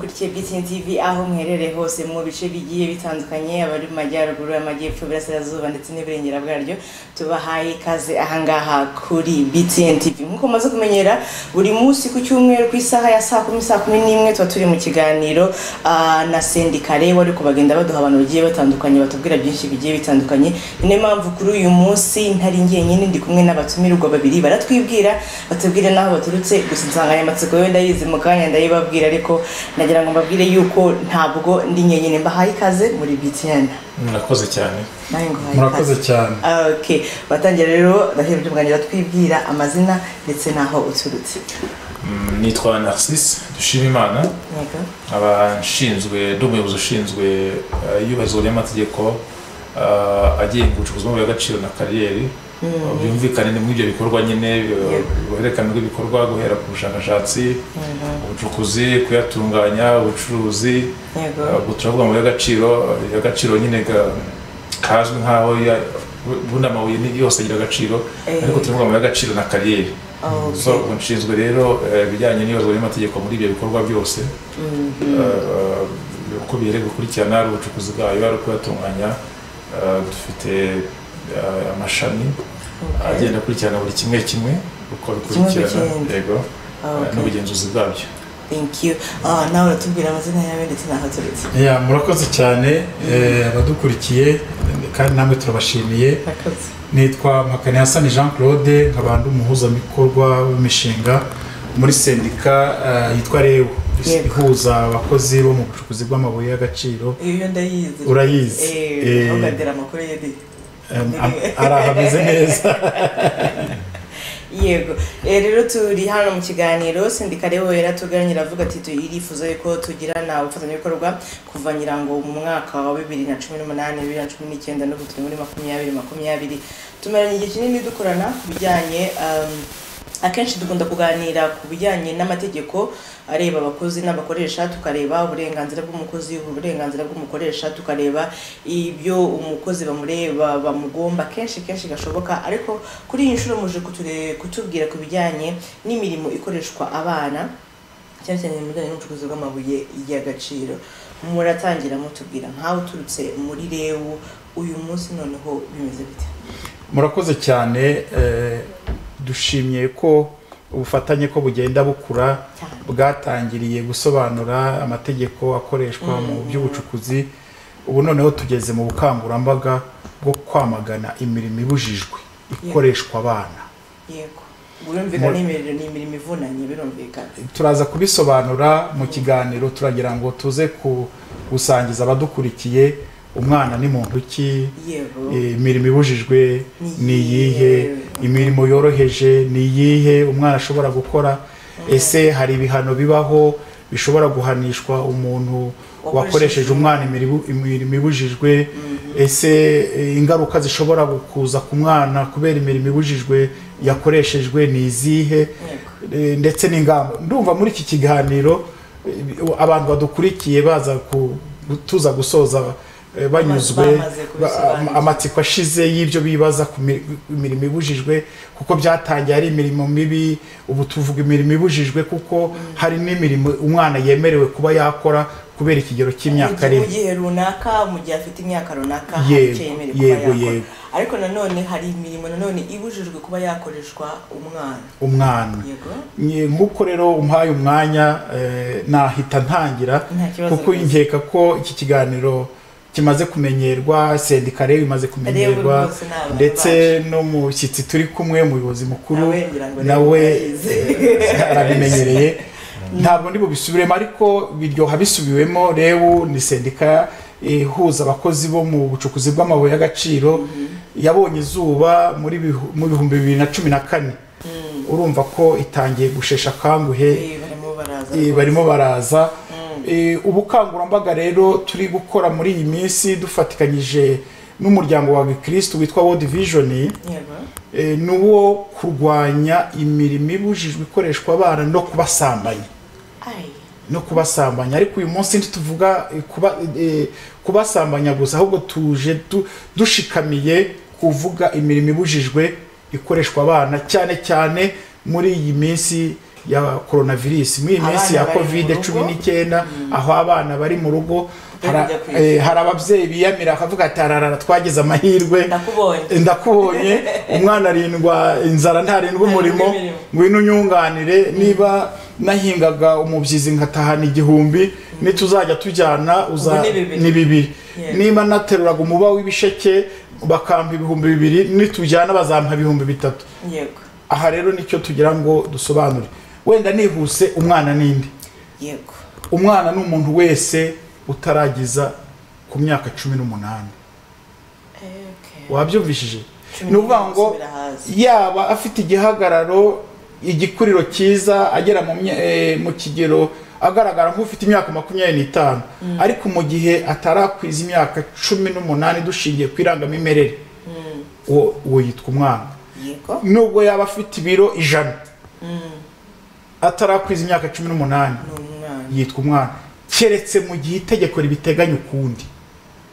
Ikinya TV aho muherereye hose mu bice bigiye bitandukanye abari mu majyaruguru amajyepfo iburasirazuba ndetse n'iburengera bwaryo tubahaye ikaze ahangaha kuri BTN TV nk'uko mumaze kumenyera buri munsi ku cyumweru ku isaha ya saa kumi saa kumi n'imwe tuba turi mu kiganiro ah, na sendikare wari kubagenda baduha abantu bagiye batandukanye batubwira byinshi bigiye bitandukanye ni nayo mpamvu kuri uyu munsi ntari njyenyine ndi kumwe n'abatumirwa babiri baratwibwira batubwira n'aho baturutse gusa insanganyamatsiko yo ndayizi mu kanya ndayibabwira ariko nagira ngo mbabwire yuko ntabwo ndi nyenyine mbahaye ikaze muri BTN murakoze cyane nawe nguhaye murakoze ikaze cyane Ah, okay batangira rero ndahebye bwangira twibwira amazina ndetse n'aho uturutse Mm, nitwa narcisse dushimimana yego nkaba nshinzwe ndi umuyobozi ushinzwe eh, iyubahirizwa ry'amategeko eh, agenga ubucukuzi bw'amabuye y'agaciro na kariyeri Eh, byumvikane ni muri ibyo bikorwa nyine eh, uruhererekane rw'ibikorwa guhera ku bushakashatsi ubucukuzi kuyatunganya ubucuruzi yego eh, ubwo turavuga amabuye y'agaciro eh, y'agaciro nyine ga- kazwi nk'aho ya- ubundi amabuye ni- yose agira agaciro Eh. ariko turavuga amabuye y'agaciro na kariyeri Okay. so ubu nshinzwe rero eh, ibijyanye n'ibibazo by'amategeko muri ibyo bikorwa byose Eh, eh, uko biri gukurikirana ari ubucukuzi bwayo ari ukuyatunganya Eh, dufite eh, amashami Okay. agenda akurikirana buri kimwe kimwe uko Kimwe ku bikurikirana kindi. yego eh, Okay. n'ubugenzuzi bwabyo thank you ah nawe uratubwira amazina yawe ndetse n'aho uturutse Ya, murakoze cyane eh, abadukurikiye kandi namwe turabashimiye murakoze nitwa mpakani hasani jean claude nkaba ndi umuhuzabikorwa w'imishinga muri sendika eh, yitwa rebu Yego. ihuza abakozi bo mu bucukuzi bw'amabuye y'agaciro iyo ndayizi urayizi eh Eh, ugatera amakuru yedi em, am- ari ahameze neza yego Eh, rero turi hano mu kiganiro sindikare wera tuganira avuga ati turifuza yuko tugirana ubufatanyabikorwa kuva nyirango mu mwaka wa bibiri na cumi n'umunani bibiri na cumi n'icyenda n'ubu turi muri makumyabiri makumyabiri tumaranye igihe kinini dukorana ku bijyanye um, akenshi dukunda kuganira ku bijyanye n'amategeko areba abakozi n'abakoresha tukareba uburenganzira bw'umukozi uburenganzira bw'umukoresha tukareba ibyo umukozi bamureba bamugomba kenshi kenshi gashoboka ariko kuri iyi nshuro muje kuture- kutubwira ku bijyanye n'imirimo ikoreshwa abana cyane cyane mu bijyanye n'ubucukuzi bw'amabuye y'agaciro muratangira mutubwira nkawe uturutse muri rewu uyu munsi noneho bimeze bite murakoze cyane eh, dushimye ko ubufatanye ko bugenda bukura cyane bwatangiriye gusobanura amategeko akoreshwa mu by'ubucukuzi ubu noneho tugeze mu bukangurambaga bwo kwamagana imirimo ibujijwe ikoreshwa abana yego birumvikana n'imiriro ni imirimo ivunanye birumvikana turaza kubisobanura mu kiganiro turagira ngo tuze ku- gusangiza abadukurikiye umwana ni muntu ki yego Eh, imirimo ibujijwe Ni ni iyihe? iyihe imirimo yoroheje ni iyihe umwana ashobora gukora ese hari ibihano bibaho bishobora guhanishwa umuntu Wakoresheje wakoresheje umwana imirimo imirimo ibujijwe ese eh, ingaruka zishobora kuza ku mwana kubera imirimo ibujijwe yakoreshejwe ni izihe yego Eh, ndetse n'ingamba ndumva muri iki kiganiro eh, abantu badukurikiye baza ku- tuza gusoza eh, banyuzwe Bamaze kubisobanura. ba- ama- amatsiko ashize y'ibyo bibaza ku mi- imirimo ibujijwe kuko byatangiye ari imirimo mibi ubu tuvuga imirimo ibujijwe kuko hari n'imirimo umwana yemerewe kuba yakora kubera ikigero cy'imyaka mu arimo gihe runaka mu gihe afite imyaka runaka Yego, hari icyo yemerewe kuba yego, yakora yego. ariko nanone hari imirimo nanone ibujijwe kuba yakoreshwa umwana umwana yego Nye- nk'uko rero umpaye umwanya eh, nahita ntangira Nta kibazo kuko rwose. nkeka ko iki kiganiro kimaze kumenyerwa sendika rero imaze kumenyerwa rwose ni abantu ndetse n'umushyitsi turi kumwe umuyobozi mukuru Nawe ngira ngo rero nawe urabizi. eh, arabimenyereye ntabwo ndi bubisubiremo ariko biryoha bisubiwemo rebu ni sendika ihuza abakozi bo mu bucukuzi bw'amabuye y'agaciro yabonye izuba muri bihu- mu bihumbi bibiri na cumi na kane urumva ko itangiye gushesha akanguhe Eh, barimo baraza eh, rwose. barimo baraza Mm. Eh, ubukangurambaga rero turi gukora muri iyi minsi dufatikanyije n'umuryango wa gikirisitu witwa world vision yego eh, ni uwo kurwanya imirimo ibujijwe ikoreshwa abana no kubasambanya Ai, no kubasambanya ariko uyu munsi ntituvuga eh, kuba, eh, kubasambanya gusa ahubwo tuje du, dushikamiye kuvuga imirimo ibujijwe ikoreshwa abana cyane cyane muri iyi minsi ya coronavirus muri iyi minsi Abana ya bari mu covid rugo. cumi n'icyenda aho abana bari mu rugo Bari hari- kujya ku ishuri. eh, hari ababyeyi biyamira bakavuga ati ararara twagize amahirwe ndakubonye ndakubonye umwana arindwa inzara ntarindwa umurimo imirimo. ngwino unyunganire niba nahingaga umubyizi ngatahana igihumbi nituzajya tujyana uza Ubu ni bibiri. ni bibiri Yeah. niba nateruraga umuba w'ibisheke bakampa ibihumbi bibiri nitujyana bazampa ibihumbi bitatu yego aha rero nicyo tugira ngo dusobanure wenda nihuse umwana n'indi yego umwana ni umuntu wese utaragiza ku myaka cumi n'umunani Eh, okay. wabyumvishije Cumi ni ukuvuga ngo n'umunani usubira hasi. yaba afite igihagararo igikuriro cyiza agera mu mya- eh, mu kigero agaragara nk'ufite imyaka makumyabiri n'itanu ariko mu gihe atarakwiza imyaka cumi n'umunani dushingiye ku irangamimerere uwo uwo yitwa umwana yego nubwo yaba afite ibiro ijana atarakwiza imyaka cumi n'umunani ni umwana yitwa umwana keretse mu gihe itegeko ribiteganya ukundi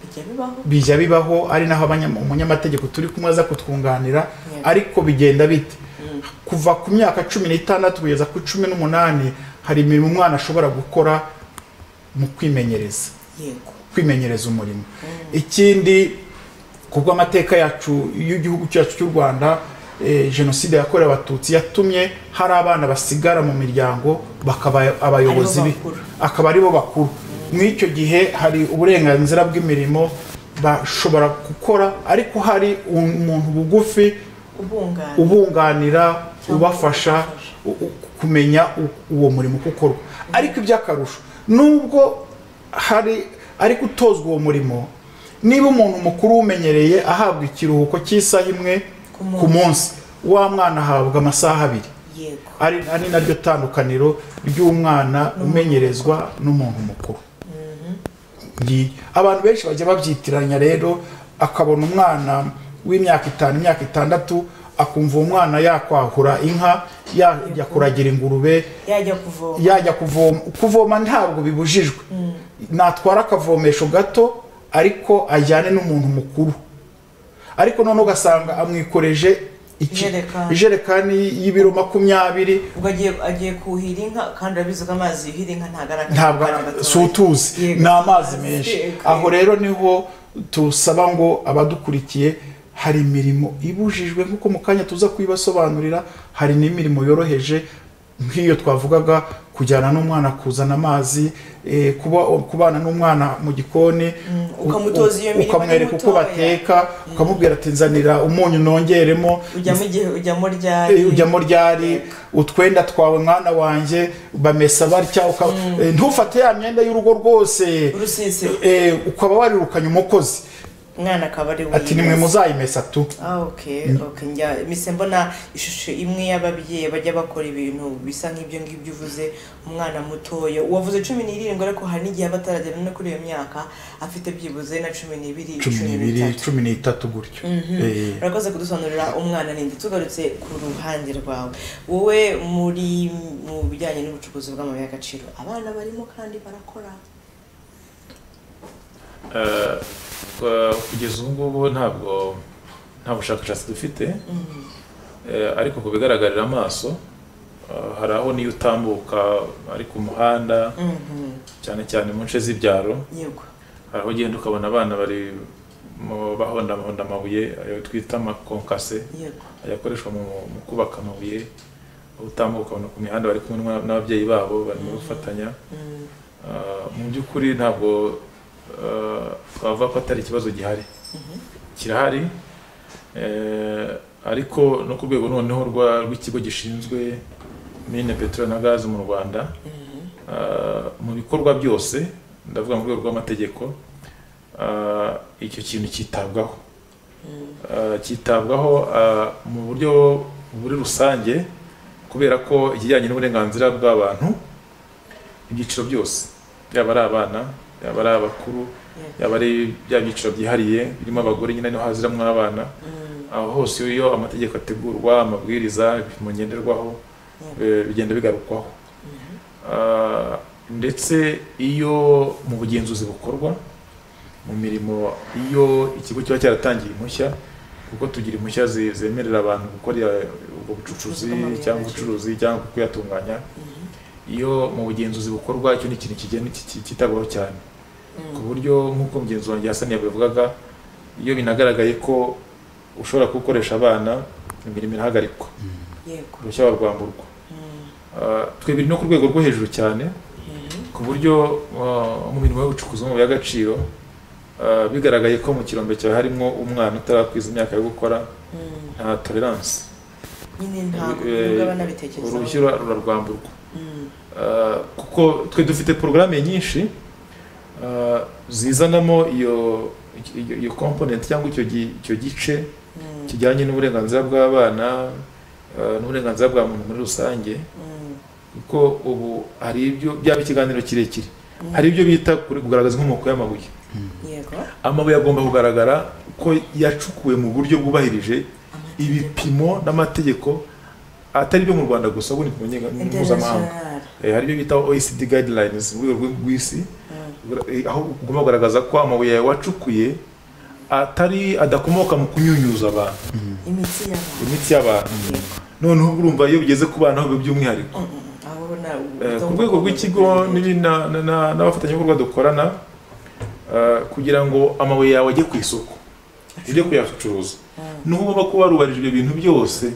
bijya bibaho bijya bibaho ari naho abanyama- umunyamategeko turi kumwe aza kutwunganira Yeah. ariko bigenda bite kuva ku myaka cumi n'itandatu kugeza ku cumi n'umunani hari imirimo umwana ashobora gukora mu kwimenyereza yego kwimenyereza umurimo ikindi kubwo amateka yacu y'igihugu cyacu cy'u rwanda eh, jenoside yakorewe abatutsi yatumye hari abana basigara mu miryango bakaba abayobozi bi- bakuru. akaba aribo bakuru muri icyo gihe hari uburenganzira bw'imirimo bashobora gukora ariko hari umuntu bugufi ubungana ubunganira Cyangwa ubafasha ubafasha. u- u- kumenya u- uwo murimo uko ukorwa ariko iby'akarusho nubwo hari ari gutozwa uwo murimo niba umuntu mukuru uwumenyereye ahabwa ikiruhuko cy'isaha imwe Ku munsi. ku munsi wa mwana ahabwa amasaha abiri yego ari ari naryo tandukaniro ry'umwana umenyerezwa n'umuntu mukuru Ngi- abantu benshi bajya babyitiranya rero akabona umwana w'imyaka itanu imyaka itandatu akumva uwo mwana yakwahura inka yajya kuragira ingurube yajya kuvoma yajya kuvoma kuvoma ntabwo bibujijwe natwara akavomesho gato ariko ajyane n'umuntu mukuru ariko noneho ugasanga amwikoreje iki- Ijerekani. ijerekani y'ibiro makumyabiri ubwo agiye agiye kuhira inka kandi urabizi ko amazi yuhira inka ntabwo ari ntabwo akanya si utuzi Yego. ni amazi Amazi, menshi yego. aho rero niho tusaba ngo abadukurikiye hari imirimo ibujijwe nk'uko mu kanya tuza kuyibasobanurira hari n'imirimo yoroheje nk'iyo twavugaga kujyana n'umwana kuzana amazi eh, kuba kubana n'umwana mu gikoni ukamutoza iyo mirimo ukamwereka uko mutoya. bateka ukamubwira ati nzanira umunyu nongeremo ujyamo igihe ujyamo ryari Eh, ujyamo ryari Yego. utwenda twawe mwana wanjye bamesa batya ukaba- Eh, ntufate ya myenda y'urugo rwose urusisiro Eh, ukaba warirukanye umukozi umwana akaba ari we ati nimwe muzayimesa tu Ah, okay, okay. Njya mise mbona ishusho imwe y'ababyeyi bajya bakora ibintu bisa nk'ibyo ngibyo uvuze umwana mutoya uwavuze cumi n'irindwi ariko hari n'igihe aba ataragera no kuri iyo myaka afite byibuze na cumi n'ibiri cumi n'ibiri n'itatu. cumi n'itatu gutyo Eh, urakoze kudusobanurira umwana ninde tugarutse ku ruhande rwawe wowe muri mu bijyanye n'ubucukuzi bw'amabuye y'agaciro abana barimo kandi barakora Eh, kwa- kugeza ubu ngubu ntabwo nta bushakashatsi dufite Eh, ariko ku bigaragarira amaso eh, hari aho niyo utambuka ari ku muhanda cyane cyane mu nce z'ibyaro yego hari aho ugenda ukabona abana bari mu- bahondamahonda amabuye ayo twita amakonkase yego ayakoreshwa mu mu kubaka amabuye aho utambuka ukabona ku mihanda bari kumwe n'umwa- n'ababyeyi babo barimo gufatanya Mm, Ah, mu by'ukuri ntabwo ah, twavuga ko atari ikibazo gihari kirahari eh, ariko no ku rwego noneho rwa- rw'ikigo gishinzwe mine peteroli na gazi mu rwanda ah, mu bikorwa byose ndavuga mu rwego rw'amategeko ah, icyo kintu cyitabwaho Ah, cyitabwaho ah, mu buryo buri rusange kubera ko ikijyanye n'uburenganzira bw'abantu ibyiciro byose yaba ari abana yaba ari abakuru yaba ari bya byiciro byihariye birimo abagore nyine niho haziramo abana mm, aho hose iyo amategeko ategurwa amabwiriza ibipimo ngenderwaho eh, bigenda bigarukwaho Ah, ndetse iyo mu bugenzuzi bukorwa mu mirimo iyo ikigo kiba cyaratangiye impushya kuko tugira impushya ze- zemerera abantu gukora iya- ubwo bucucuzi Bw'amabuye cyangwa y'agaciro. ubucuruzi cyangwa kuyatunganya iyo mu bugenzuzi bukorwa icyo ni ikintu kigenda ki- cyitabwaho cyane ku buryo nk'uko mugenzi wanjye Hassan yabivugaga iyo binagaragaye ko ushobora gukoresha abana imirimo irahagarikwa yego uruhushya barwamburwa Ah, twebwe no ku rwego rwo hejuru cyane ku buryo ah, mu mirimo y'ubucukuzi mu y'agaciro ah, bigaragaye ko mu kirombe cyawe harimo umwana utarakwiza imyaka yo gukora Mm. nta tolerance nyine ntabwo Eh, nubwo banabitekerezaho uruhushya rura- rurarwamburwa Mm. Ah, kuko twe dufite porogaramu nyinshi ah, zizanamo iyo iyo- iyo komponenti cyangwa icyo gi- icyo gice Mm. kijyanye n'uburenganzira bw'abana ah, n'uburenganzira bwa muntu muri rusange Mm. kuko ubu hari ibyo byaba ikiganiro kirekire hari ibyo bita kuri- kugaragaza inkomoko y'amabuye yego amabuye agomba kugaragara ko yacukuwe mu buryo bwubahirije ibipimo n'amategeko atari ibyo mu rwanda gusa ahubwo ni ku nyenga- mpuzamahanga international Eh, hari ibyo bita oecd guidelines mu rwego rw- rw'isi Mm. Eh, aho ugomba kugaragaza ko amabuye yawe wacukuye atari adakomoka mu kunyunyuza abantu imitsi y'abantu imitsi y'abantu Yego. noneho urumva iyo bigeze ku bana aho by'umwihariko Mm, mm, mm. aho ubona Eh, ubuto- ku rwego rw'ikigo n'ibi na- na- na- n'abafatanyabikorwa dukorana eh, kugira ngo amabuye yawe ajye ku isoko ujye kuyacuruza Mm. niho ugomba kuba warubarije ibyo bintu byose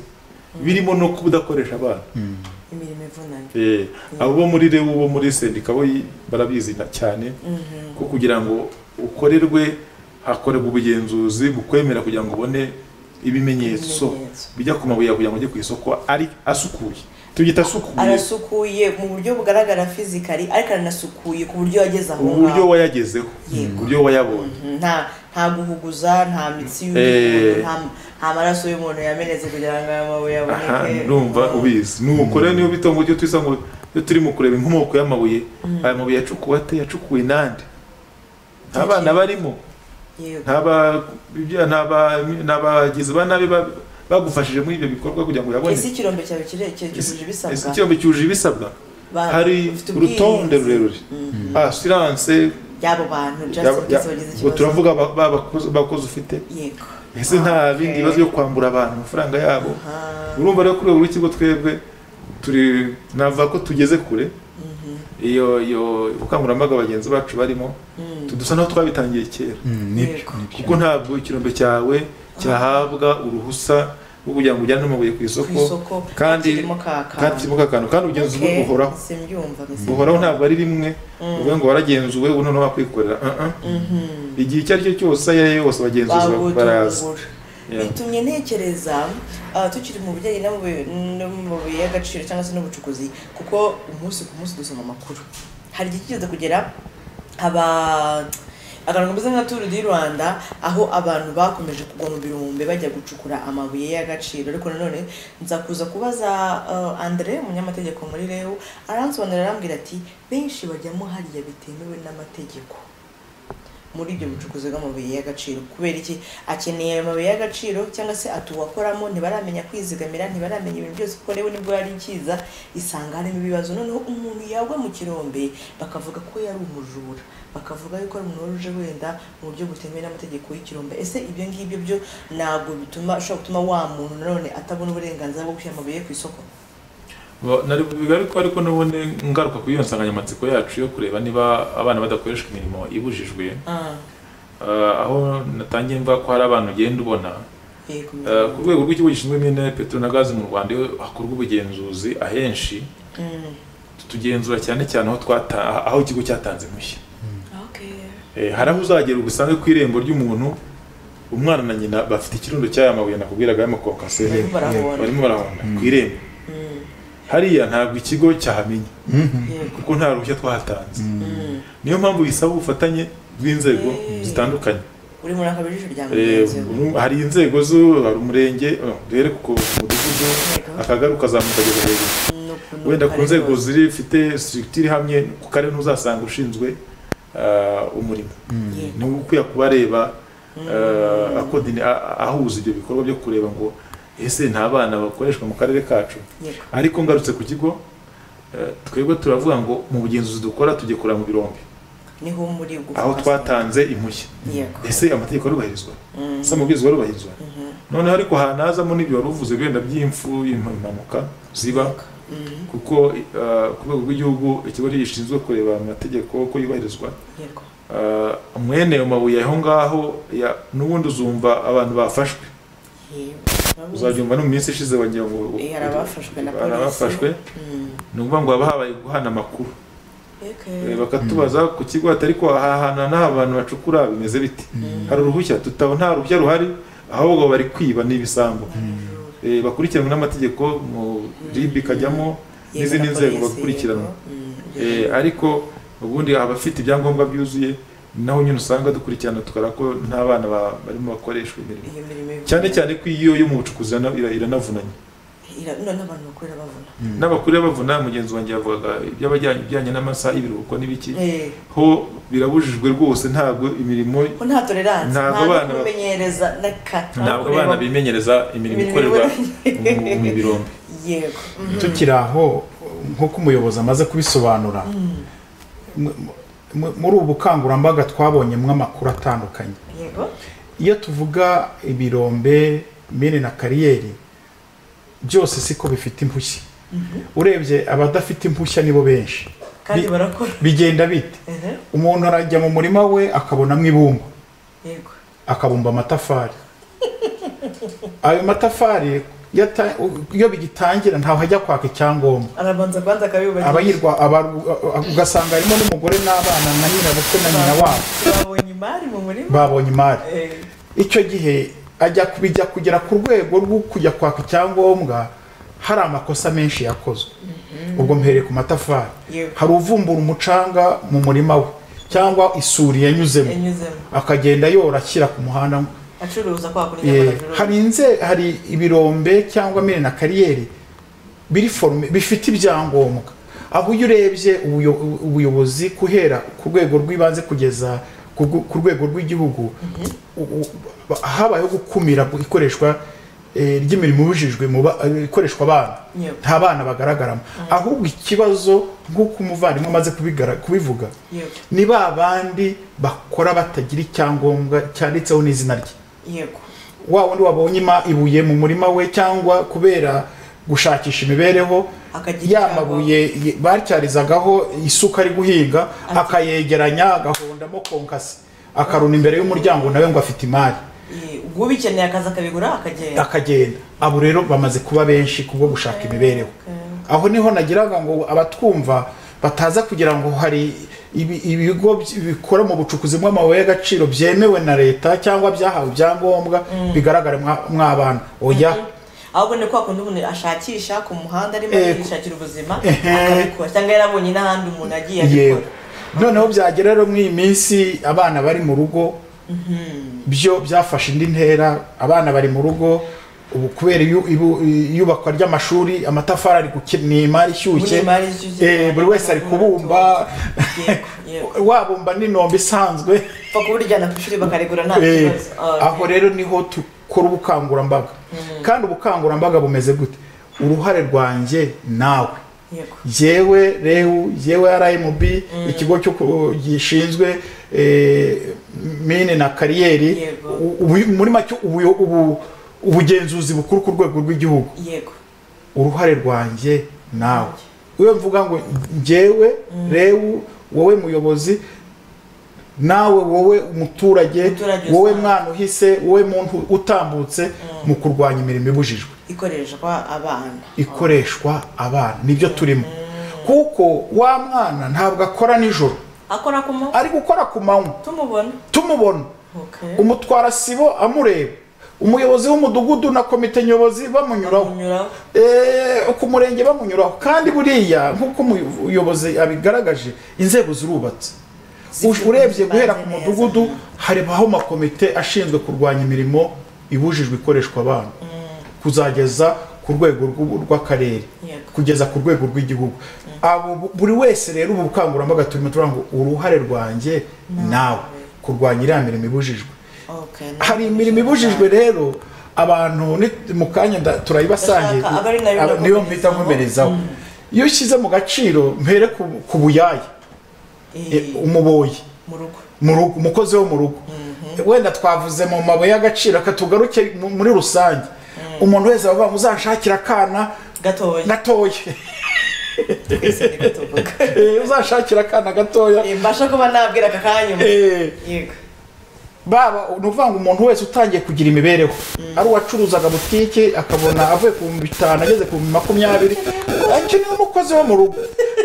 birimo no kudakoresha abana imirimo ivunanye Eh, abo bo muri rebu bo muri sendika bo yi- barabizi na- cyane Mhm. ko kugira ngo ukorerwe hakorerwa ubugenzuzi bukwemera kugira ngo ubone ibimenyetso Ibimenyetso. bijya ku mabuye yawe kugira ngo ujye ku isoko ari asukuye tubyita asukuye arasukuye mu buryo bugaragara fizikari ariko aranasukuye ku buryo yageze aho uburyo ngaho wayagezeho Yego. uburyo wayabonye Mhm, nta nta guhuguza nta mitsi Eh. y'umuntu nta- nta maraso y'umuntu yamenetse kugira ngo aya mabuye aha aboneke ndumva ubizi nuko rero niyo bita ngo ujye twisa ngo iyo turi mu kureba inkomoko y'amabuye aya mabuye yacukuwe ate yacukuwe nande nta bana barimo yego nta ba- ibya- nta ba- nta bagizi ba nabi ba- bagufashije muri ibyo bikorwa kugira ngo uyabone ese ikirombe cyawe kirekire cyujuje Ese ibisabwa ikirombe cyuje ibisabwa Ba- hari ufite urutonde ubwirinzi rurerure asiranse y'abo bantu just in case bagize ngo ikibazo turavuga ba- ba- bakozi- bakozi ufite yego ese nta bindi bibazo byo kwambura abantu amafaranga yabo urumva rero kuri ubu rw'ikigo twebwe turi navuga ko tugeze kure iyo iyo ubukangurambaga bagenzi bacu barimo dusa naho twabitangiye kera Yego. kuko ntabwo ikirombe cyawe cyahabwa uruhusa rwo kugira ngo ujyane amabuye ku ku isoko isoko kandi kirimo kaka kandi kirimo kakanu kandi ubugenzuzi Okay, buhoraho simbyumva miss. buhoraho ntabwo ari rimwe uvuga ngo waragenzuwe ubu noneho wakwikorera Uh, uh. Mhm. igihe icyo ari cyo cyose ayo ari yo yose abagenzuzi baraza babutungura Yeah. bitumye ntekereza ah, tukiri mu bijyanye n'amabuye- n'amabuye y'agaciro cyangwa se n'ubucukuzi kuko umunsi ku munsi dusoma amakuru hari igihe kigeze kugera aba akantu kameze nka turu di rwanda aho abantu bakomeje kugwa mu birombe bajya gucukura amabuye y'agaciro ariko nanone nza kuza kubaza ah, andre umunyamategeko muri reu aransobanurira arambwira ati benshi bajyamo hariya bitemewe n'amategeko muri ibyo bucukuzi bw'amabuye y'agaciro kubera iki akeneye ayo mabuye y'agaciro cyangwa se atuwakoramo ntibaramenya kwizigamira ntibaramenya ibintu byose kuko rero nibwo yari ikiza isanga harimo ibibazo noneho umuntu yagwa mu kirombe bakavuga ko yari umujura bakavuga yuko ari umuntu wari uje wenda mu buryo butemewe n'amategeko y'ikirombe ese ibyo ngibyo byo ntabwo bituma ushobora gutuma wa muntu nanone atabona uburenganzira bwo gushyira amabuye ku isoko Ba- nari- bigaruka ariko n'ubundi ngaruka kuri iyo nsanganyamatsiko yacu yo kureba niba abana badakoreshwa imirimo ibujijwe Ah, Ah, aho natangiye mvuga ko hari abantu ugenda ubona yego Ah, ku rwego rw'ikigo gishinzwe mine peteroli na gazi mu rwanda iyo hakorwa ubugenzuzi ahenshi Mm, tugenzura cyane cyane aho twata aho ikigo cyatanze impushya okay. Eh, hari aho uzagera ugusange ku irembo ry'umuntu umwana na nyina bafite ikirundo cy'aya mabuye nakubwiraga y'amakonkaseri Barimo barahonda. barimo barahonda ku irembo hariya ntabwo ikigo cyahamenye yego kuko nta ruhushya twahatanze Mm. niyo mpamvu bisaba ubufatanye bw'inzego Eh. zitandukanye uri muri aka bijisho rya Eh, mugenzi we uru- hari inzego zo hari umurenge eh, duhere ku mudugudu akagari ukazamuka kugeza hejuru Nukuntu wenda ku kare nzego kose. ziri zifite structure ihamye ku karere ntuzasanga ushinzwe ah, umurimo Yego. ni ukwiye kubareba eh, akodine- a- ahuza ibyo bikorwa byo kureba ngo ese nta bana bakoreshwa mu karere kacu Yego. ariko ngarutse ku kigo eh, twebwe turavuga ngo mu bugenzuzi dukora tujye kureba mu birombe niho muri gupfa aho twatanze impushya yego ese amategeko arubahirizwa ese amabwiriza arubahirizwa noneho ariko hanazamo n'ibyo wari uvuze wenda by'imfu impanuka ziba kuko eh, ku rwego rw'igihugu ikigo gishinzwe kureba amategeko uko yubahirizwa yego eh, mwene ayo mabuye aho ngaho ya- n'ubundi uzumva abantu bafashwe yego uzabyumva no mu minsi ishize wagira ngo Eh, hari abafashwe na hari abafashwe polisi Mm. ni ukuvuga ngo haba habaye guhana amakuru Okay. Eh, bakatubaza ku kigo ati ariko aha hantu nta abantu bacukura bimeze biti hari uruhushya tutaba nta ruhushya ruhari ahubwo bari kwiba n'ibisambu Eh, bakurikiranwe n'amategeko mu ribi ikajyamo Yego, n'izindi na nzego polisi, bakurikiranwa yego. Mm, Eh, ariko ubundi abafite ibyangombwa byuzuye naho nyine usanga dukurikirana tukareba ko nta bana ba- barimo bakoreshwa imirimo iyo mirimo iba- cyane cyane ko iyo yo mu bucukuzi irana- ira- iranavunanye Ira- none abantu bakorera bavuna n'abakuru bavuna mugenzi wanjye yavugaga iby'abajyanye ibijyanye n'amasaha y'ibiruhuko n'ibiki Eh, ho birabujijwe rwose ntabwo imirimo ko nta tolerance Ntabwo nta no abana- kumenyereza na kata ntabwo abana bimenyereza imirimo Imirimo ikorerwa mu- mu birombe yego Mhm. tukiri aho nk'uko umuyobozi amaze kubisobanura mu- mu- muri ubu bukangurambaga twabonyemo amakuru atandukanye yego iyo tuvuga ibirombe mine na kariyeri byose siko bifite impushya urebye abadafite impushya nibo benshi kandi Bi- barakora bigenda bite Ehe, umuntu arajya mu murima we akabonamo ibumba yego akabumba amatafari ayo matafari yata- iyo bigitangira ntawe ajya kwaka icyangombwa arabanza kwanza akabibagirira abayirwa abaru- a- a- ugasanga harimo n'umugore n'abana na nyirabukwe na nyina wabo babonye imari mu murima babonye imari Eh, icyo gihe ajya kubijya kugera ku rwego rwo kujya kwaka icyangombwa hari amakosa menshi yakozwe ubwo mpereye ku matafari Yego. hari uvumbura umucanga mu murima we cyangwa isuri yanyuzemo yanyuzemo akagenda yora ashyira ku muhanda acuruza kwa kuri Eh, nyamaguru hari inze hari ibirombe cyangwa mine na kariyeri biri forume bifite ibyangombwa aho iyo urebye ubuyo- ubuyobozi guhera ku rwego rw'ibanze kugeza ku rwe- ku rwego rw'igihugu u- u- ba- habayeho gukumira ikoreshwa eh, ry'imirimo ibujijwe mu ba- eh, ikoreshwa abana Yego. nta bana bagaragaramo ahubwo ikibazo nk'uko umuvandimwe amaze kubigara- kubivuga yego ni ba bandi bakora batagira icyangombwa cyanditseho n'izina rye yego wa wundi wabonye ima- ibuye mu murima we cyangwa kubera gushakisha imibereho Akagira ya icyangombwa. mabuye ye- batyarizagaho isuka ari guhinga akayegeranya agahondamo konkasi akaruna imbere y'umuryango nawe ngo afite imari Eh, ubwo ubikeneye akaza akabigura akagenda akagenda abo rero bamaze kuba benshi kubwo gushaka imibereho Okay. aho niho nagiraga ngo abatwumva bataza kugira ngo hari ibi- ibigo by- bikora mu bucukuzi bw'amabuye y'agaciro byemewe na leta cyangwa byahawe ibyangombwa bigaragara mw'abana oya ahubwo ni kwa kundi umuntu ashakisha ku muhanda arimo Eh, yishakira ubuzima ehe. akabikora cyangwa yarabonye n'ahandi umuntu agiye yewe abikora noneho byagera rero muri iyi minsi abana bari mu rugo byo byafashe indi ntera abana bari mu rugo ubu kubera iyu- ibu- iyubakwa ry'amashuri amatafari ari gukina ni imari ishyushye Ni imari ishyushye. Eh, buri wese ari kubumba Yego, yego. wabumba n'inombe isanzwe pfa kuburyana ku ishuri bakaregura nta Eh, kibazo Ah, aho rero niho dukora ubukangurambaga kandi ubukangurambaga bumeze gute uruhare rwanjye nawe yego yewe rewu yewe rmb ikigo cyo ku- gishinzwe eh, mine na kariyeri Yego. U- ubu- muri make ubuyo- ubu- ubugenzuzi bukuru ku rwego rw'igihugu yego uruhare rwanjye nawe iyo mvuga ngo ngewe rewu wowe muyobozi nawe wowe umuturage Umuturage wowe usanzwe. mwana uhise wowe muntu utambutse mu kurwanya imirimo ibujijwe ikoreshwa abana ikoreshwa abana nibyo turimo kuko wa mwana ntabwo akora nijoro akora ku mu ari gukora ku manywa tumubona tumubona Okay. umutwara sibo amureba umuyobozi w'umudugudu na komite nyobozi bamunyuraho Umunyuraho. Eh, ku murenge bamunyuraho kandi buriya nk'uko umuyobozi abigaragaje inzego zirubatse Uj- urebye guhera ku mudugudu haribaho amakomite ashinzwe kurwanya imirimo ibujijwe ikoreshwa abana kuzageza ku rwego rw'u- rw'akarere Yego. kugeza ku rwego rw'igihugu abo bu- buri wese rero ubu bukangurambaga turimo turavuga ngo uruhare rwanjye nawe kurwanya iriya mirimo ibujijwe Okay, na- hari imirimo ibujijwe rero abantu ni- mu kanya nda- turayibasangiye Ndashaka, aba ari nayo aba- niyo mpita nkomerezaho. nkomerezaho iyo ushyize mu gaciro mpere ku ku buyaya Eh, umuboyi mu rugo mu rugo umukozi wo mu rugo wenda twavuze mu mabuye y'agaciro katugaruke mu- muri rusange umuntu wese bavuga ngo uzanshakire akana gatoya gatoya twese ni gatoboka Eh, uzanshakire akana gatoya Eh, mbasha kuba nabwira aka kanya Eh, yego baba ni ukuvuga ngo umuntu wese utangiye kugira imibereho ari uwacuruzaga butike akabona avuye ku bihumbi bitanu ageze ku bihumbi makumyabiri akeneye umukozi wo mu rugo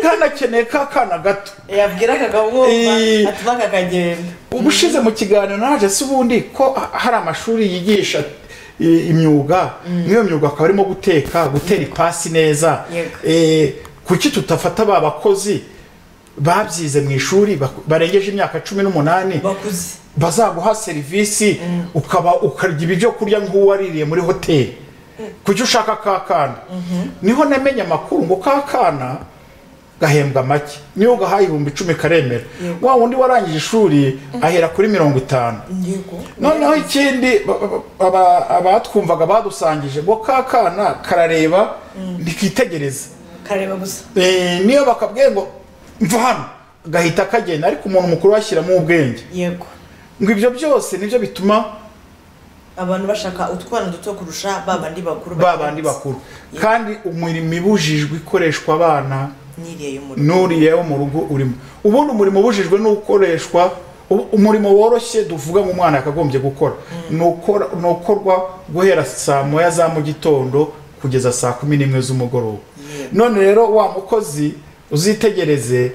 kandi akeneye ka kana gato yabwira akagahungu Eh. atuma kakagenda ubushize mu kiganiro naje si ubundi ko ha- hari amashuri yigisha i- imyuga n'iyo myuga akaba arimo guteka gutera ipasi neza Yego. Eh, kuki tutafata ba bakozi babyize mu ishuri bak- barengeje imyaka cumi n'umunani bakuze bazaguha serivisi ukaba ukarya ibyo kurya nk'uwaririye muri hoteli kuki ushaka ka kana niho namenye amakuru ngo ka kana gahembwa make niyo gahaye ibihumbi icumi karemera Yego. wa wundi warangije ishuri ahera kuri mirongo itanu yego noneho ikindi ba- ba- aba- abatwumvaga badusangije ngo ka kana karareba ntikitegereza kareba gusa Eh, niyo bakabwiye ngo mva hano gahita kagenda ariko umuntu mukuru bashyiramo ubwenge yego ngo ibyo byose nibyo bituma abantu bashaka utwana duto kurusha ba bandi bakuru ba bandi bakuru kandi umurimo ibujijwe ikoreshwa abana niriye y'umuriro n'uriye wo mu rugo urimo ubundi umurimo ubujijwe ni ukoreshwa u- umurimo woroshye duvuga ngo umwana yakagombye gukora ni ukora- ni ukorwa guhera saa moya za mu gitondo kugeza saa kumi n'imwe z'umugoroba Yego. none rero wa mukozi uzitegereze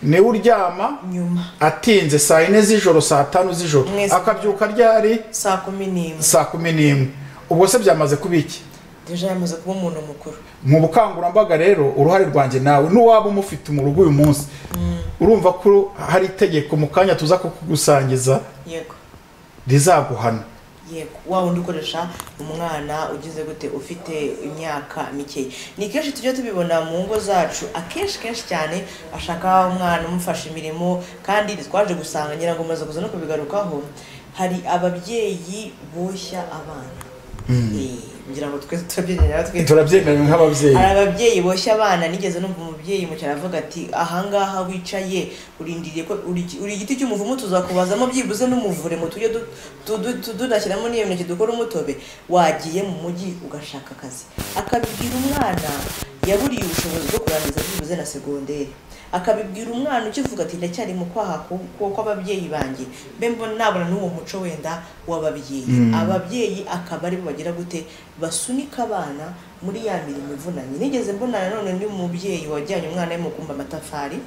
niwe uryama nyuma atinze saa yine z'ijoro saa tanu z'ijoro Mwese. akabyuka ryari saa kumi n'imwe saa kumi n'imwe ubwo se byamaze kuba iki deja yamaze kuba umuntu mukuru mu bukangurambaga rero uruhare rwanjye nawe n'uwaba umufite mu rugo uyu munsi urumva ko hari itegeko mu kanya tuza kukugusangiza yego rizaguhana yego wa wundi ukoresha umwana ugize gute ufite imyaka mikeya ni kenshi tujya tubibona mu ngo zacu akenshi kenshi cyane ashaka umwana umufasha imirimo kandi twaje gusanga ngira ngo umaze kuza no kubigarukaho hari ababyeyi boshya abana Eh, ngira ngo twese turabyemerera twese turabyemerewe nk'ababyeyi hari ababyeyi boshya abana nigeze numva umubyeyi mu cyaro avuga ati ahangaha wicaye urindiriye ko uri uri igiti cy'umuvumu tuzakubazamo byibuze n'umuvure ngo tujye du- tu- du- tu- tunashyiramo n'iyo mineke dukora umutobe wagiye mu mujyi ugashaka akazi akabibwira umwana yaburiye ubushobozi bwo kurangiza byibuze na segonderi akabibwira umwana ukivuga ati ndacyari mu kwaha ku- ku- kw'ababyeyi banjye mbe mbona nabona n'uwo muco wenda w'ababyeyi ababyeyi akaba aribo bagira gute basunika abana muri ya mirimo ivunanye nigeze mbona nanone undi mubyeyi wajyanye umwana we mu kumba amatafari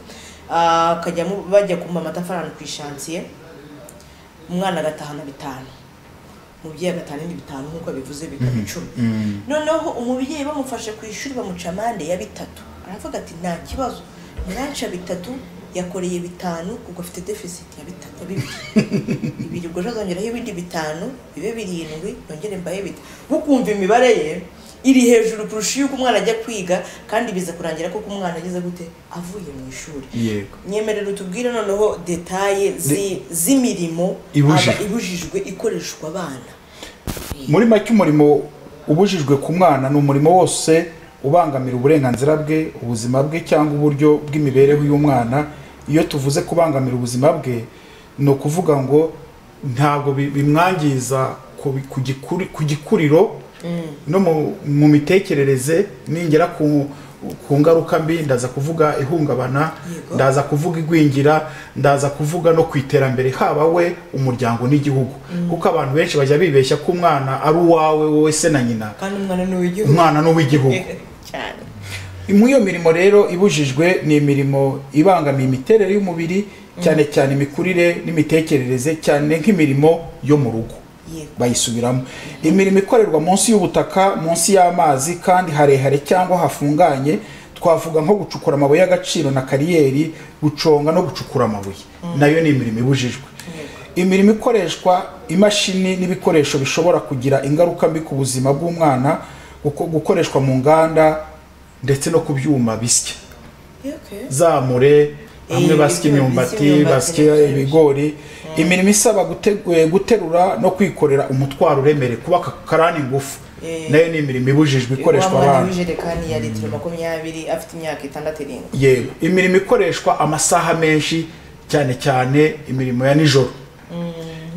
ah, akajya mu- bajya kumba amatafari ahantu ku ishansiye umwana agatahana bitanu umubyeyi agatahana indi bitanu nk'uko bivuze bikaba icumi noneho umubyeyi bamufashe ku ishuri bamuca amande ya bitatu aravuga ati nta kibazo muranca bitatu yakoreye bitanu kuko afite deficit ya bitatu ya bibiri ibiri ubwo ejo azongeraho ibindi bitanu bibe birindwi nongere mbahe bita bukumva imibare ye iri hejuru kurusha iyo umwana ajya kwiga kandi biza kurangira koko umwana ageze gute avuye mu ishuri yego nyemerera utubwire noneho detaye zi- z'imirimo Ibujijwe. aba- ibujijwe ikoreshwa abana muri make umurimo ubujijwe ku mwana ni umurimo wose ubangamira uburenganzira bwe ubuzima bwe cyangwa uburyo bw'imibereho y'umwana iyo tuvuze kubangamira ubuzima bwe ni ukuvuga ngo ntabwo bi- bimwangiza ku bi- ku gikuri- ku gikuriro no mu- mu mitekerereze ningera ku ku ngaruka mbi ndaza kuvuga ihungabana Yego. ndaza kuvuga igwingira ndaza kuvuga no ku iterambere haba we umuryango n'igihugu kuko abantu benshi bajya bibeshya ko umwana ari uwawe wowe se na nyina kandi umwana ni uw'igihugu umwana ni uw'igihugu cyane muri iyo mirimo rero ibujijwe ni imirimo ibangamiye imiterere y'umubiri cyane cyane imikurire n'imitekerereze cyane nk'imirimo yo mu rugo Yego. bayisubiramo imirimo ikorerwa munsi y'ubutaka munsi y'amazi kandi harehare cyangwa hafunganye twavuga nko gucukura amabuye y'agaciro na kariyeri guconga no gucukura amabuye nayo ni imirimo ibujijwe imirimo ikoreshwa imashini n'ibikoresho bishobora kugira ingaruka mbi ku buzima bw'umwana guko- gukoreshwa mu nganda ndetse no ku byuma bisya Okay. zamure hamwe Eh, ibyo- basya bisya imyumbati imyumbati basya nibyo. ibigori imirimo isaba gute- eh, guterura no kwikorera umutwaro uremereye kuba karani ingufu nayo ni imirimo ibujijwe ikoreshwa abantu abantu w'ijerekani ya litiro makumyabiri afite imyaka itandatu irindwi yego imirimo ikoreshwa amasaha menshi cyane cyane imirimo ya nijoro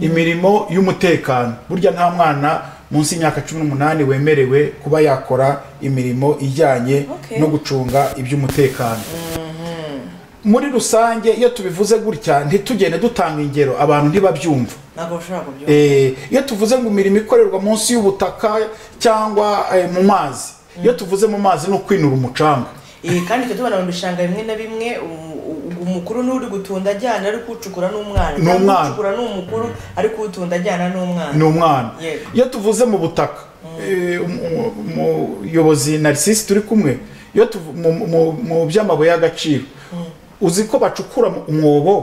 imirimo y'umutekano burya nta mwana munsi y'imyaka cumi n'umunani wemerewe kuba yakora imirimo ijyanye Okay. no gucunga iby'umutekano muri rusange iyo tubivuze gutya ntitugende dutanga ingero abantu ntibabyumva ntabwo bashobora kubyumva Eh, iyo tuvuze ngo imirimo ikorerwa munsi y'ubutaka cyangwa eh, mu mazi iyo tuvuze mu mazi ni ukwinura umucanga Eh, kandi tujya tubona mu bishanga bimwe na bimwe um- u- umukuru n'uri gutunda ajyana ari kuwucukura n'umwana Ni cyangwa umwana. uwucukura n'umukuru ari kuwutunda ajyana n'umwana ni umwana Yego. iyo tuvuze mu butaka eh, umu- umuyobozi narisisi turi kumwe iyo tuvu- mu- mu- mu by'amabuye y'agaciro uzi ko bacukura mu- umwobo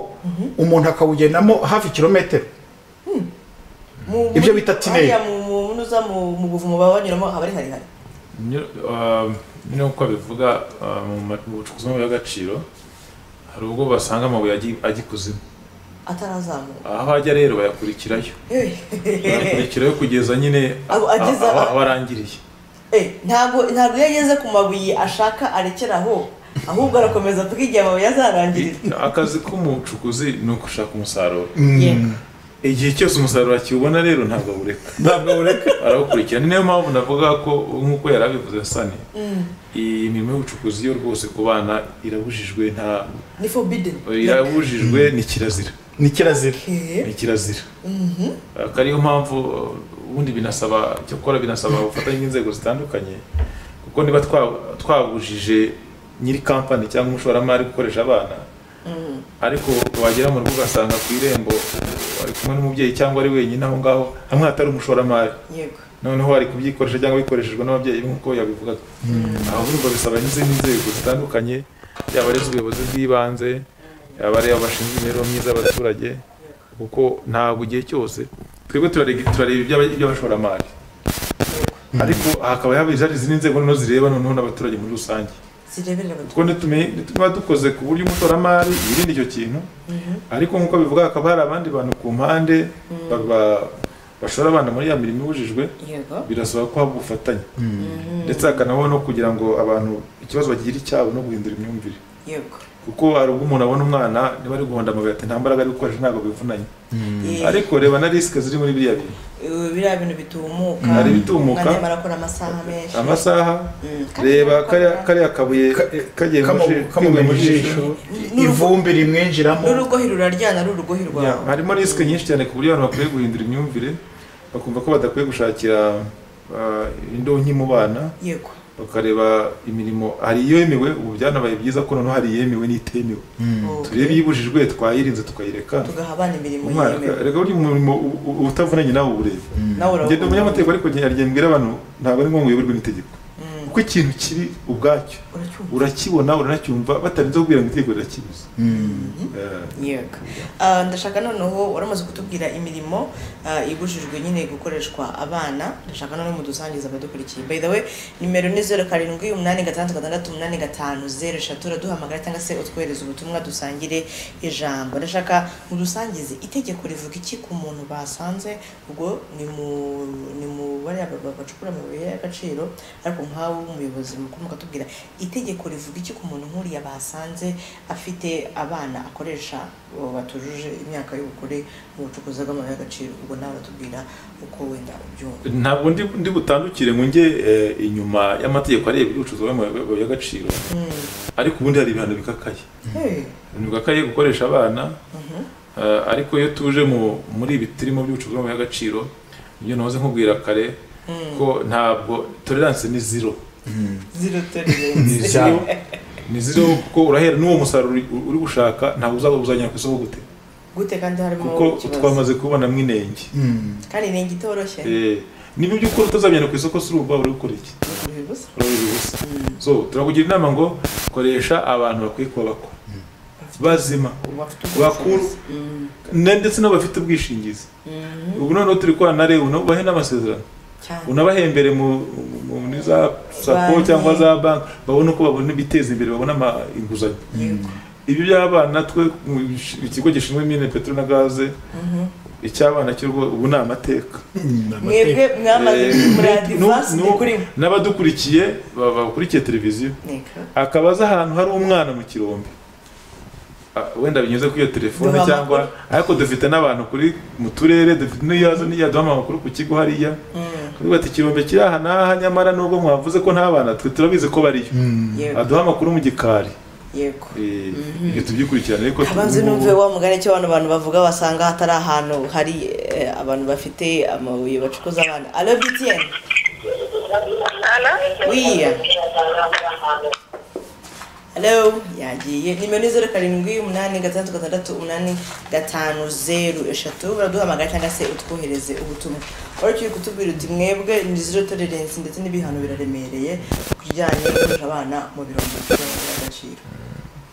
umuntu akawugendamo hafi kilometero Mu- Ibyo muri- bita teenage. hariya mu- mu- nuza mu mu buvumo baba banyuramo haba ari harihari Nyo- ah, nk'uko bivuga ah, mu ma- mu bucukuzi bw'amabuye y'agaciro hari ubwo basanga amabuye agi- agikuzimu atarazamuka aho ajya rero bayakurikirayo bayakurikirayo kugeza nyine Abo a- ageze aho aho- aho arangiriye Eh, ntabwo ntabwo iyo ageze ku mabuye ashaka arekera aho ahubwo arakomeza avuga igihe amabuye azarangirira akazi k'umucukuzi ni ugushaka umusaruro Yego. igihe cyose umusaruro akiwubona rero ntabwo awureka ntabwo bureka arawukurikira ni nayo mpamvu navuga ko nk'uko yari abivuze sani iyi mirimo y'ubucukuzi yo rwose ku bana irabujijwe nta ni forbidden irabujijwe ni kirazira ni kirazira Eh, ni kirazira akaba ariyo mpamvu uh, ubundi binasaba cyakora binasaba ubufatanye bw'inzego zitandukanye kuko niba twa- twabujije nyiri kampani cyangwa umushoramari gukoresha abana ariko wagera mu rugo ugasanga ku irembo uh, ari kumwe n'umubyeyi cyangwa ari wenyine aho ngaho hamwe hatari umushoramari yego noneho ari kubyikoresha cyangwa bikoreshejwe n'ababyeyi nk'uko yabivugaga aho urumva bisaba n'izindi nzego zitandukanye yaba ari iz'ubuyobozi bw'ibanze yaba ari abashinzwe imibereho myiza y'abaturage kuko ntabwo igihe cyose twebwe turarega- turareba iby'aba- iby'abashoramari ariko hakaba haba izindi izindi nzego noneho zireba noneho n'abaturage muri rusange zireberera abaturage kuko nitume- nituba dukoze ku buryo umushoramari yirinda icyo kintu ariko nk'uko bivuga hakaba hari abandi bantu ku mpande ba- ba- bashora abana muri ya mirimo ibujijwe yego birasaba ko haba ubufatanye ndetse hakanabaho no kugira ngo abantu ikibazo bagira icyabo no guhindura imyumvire yego kuko hari ubwo umuntu abona umwana niba ari guhonda amabuye ati nta mbaraga ari gukoresha ntabwo bivunanye Eh, ariko reba na risike ziri muri biriya bintu eh, biriya bintu bitumuka Hari ibitumuka. umwana arimo arakora amasaha menshi amasaha Mm. reba kariya kariya kabuye Ka- kagiye mu kamu- jisho- kivuye kamumena ijisho N'urugo- ivumbi rimwinjiramo n'urugohi ruraryana ari urugohi Ya, rwawe harimo risike nyinshi cyane ku buryo abantu bakwiye guhindura imyumvire bakumva ko badakwiye gushakira ah, indonke mu bana yego bakareba imirimo hari iyemewe ubu byanabaye byiza ko noneho hari iyemewe n'itemewe Okay. turebe iyibujijwe twayirinze tukayireka tugaha abana imirimo umwana yemewe reka burya umurimo u- u- utavunanye nawe uwurebe nawe ngenda urawukunda umunyamategeko ariko njye mbwira abantu ntabwo ari ngombwa uyoberwe n'itegeko Mm. kuko ikintu kiri ubwacyo uracyumva uracyibona uranacyumva batarinze kubwira ngo itegeko rirakibuza Eh, yego Ah, ndashaka noneho waramaze kutubwira imirimo ah, ibujijwe nyine gukoreshwa abana ndashaka noneho mudusangiza abadukurikiye by the way nimero ni zeru karindwi umunani gatandatu gatandatu umunani gatanu zeru eshatu uraduhamagara cyangwa se utwohereza ubutumwa dusangire ijambo ndashaka mudusangize itegeko rivuga iki ku muntu basanze ubwo ni mu ni mu bariya ba- ba- bacukura amabuye y'agaciro ariko nk'aho umuyobozi mukuru mukatubwira itegeko rivuga iki ku muntu nk'uriya basanze afite abana akoresha uwo batujuje imyaka y'ubukure mu bucukuzi bw'amabuye y'agaciro ubwo nawe batubwira uko wenda ubyumva ntabwo ndi ndi butandukire ngo njye eh, inyuma y'amategeko areba ibicuruzwa by'amabuye y'agaciro ariko ubundi hari ibihano bikakaye Hey, ntibwakaye gukoresha abana Mhm. Eh, ariko iyo tuje mu muri ibi turimo by'ubucuruzi bw'amabuye y'agaciro ibyo nahoze nkubwira kare ko ntabwo tolerance ni zero zero tolerance zero ni zero kuko urahera n'uwo musaruro uri- uri gushaka ntabwo uzaba uzanyura ku isoko gute gute kandi harimo kuko ikibazo twamaze kubona mwinenge Mm. kandi ni itoroshye Eh, niba iby'ukuri utazabijyana ku isoko si urumva uri gukora iki ni ukuri gusa urabona ubusa so turakugira inama ngo koresha abantu bakwiye kuba bakora bazima ubu afite bakuru ubushobozi Mm. na- ndetse n'abafite ubwishingizi Mhm. ubu noneho turi kubana na rebu nabo bahe n'amasezerano cyane unabahembere mu mu- mu- muri za sako Banki. cyangwa za banki babone uko babona ibiteza imbere babona ama- inguzanyo yego ibyo by'abana twe mu ikigo gishinzwe mine peteroli na gaze icy'abana cyo ubu ni amateka mwebwe mwamaze Eh, muri nu- adivansi nu- ni kuri mwe n'abadukurikiye ba- bakurikiye televiziyo Nika. akaba azi ahantu hari umwana mu kirombe Ah, wenda binyuze kuri iyo telefone Duha cyangwa ariko dufite n'abantu kuri mu turere dufite n'iyazo n'iyaduha amakuru ku kigo hariya Mm, Kuvuga ati kirombe kiri aha n'aha nyamara nubwo mwavuze ko nta bana twe turabizi ko bariyo yego aduha amakuru mu gikari yego Eh, ibyo tubyikurikirane ariko abanze numve wa mugani cyo abantu bantu bavuga basanga hatari ahantu hari eh, abantu bafite amabuye bacukuza abana alo btn wiya alo yagiye nimero ni zeru karindwi umunani gatandatu gatandatu umunani gatanu zeru eshatu baraduhamagara cyangwa se utwohereze ubutumwa wari ukiri kutubwira uti mwebwe ni zero tolerance ndetse n'ibihano biraremereye ku bijyanye no gukoresha abana mu birombe by'agaciro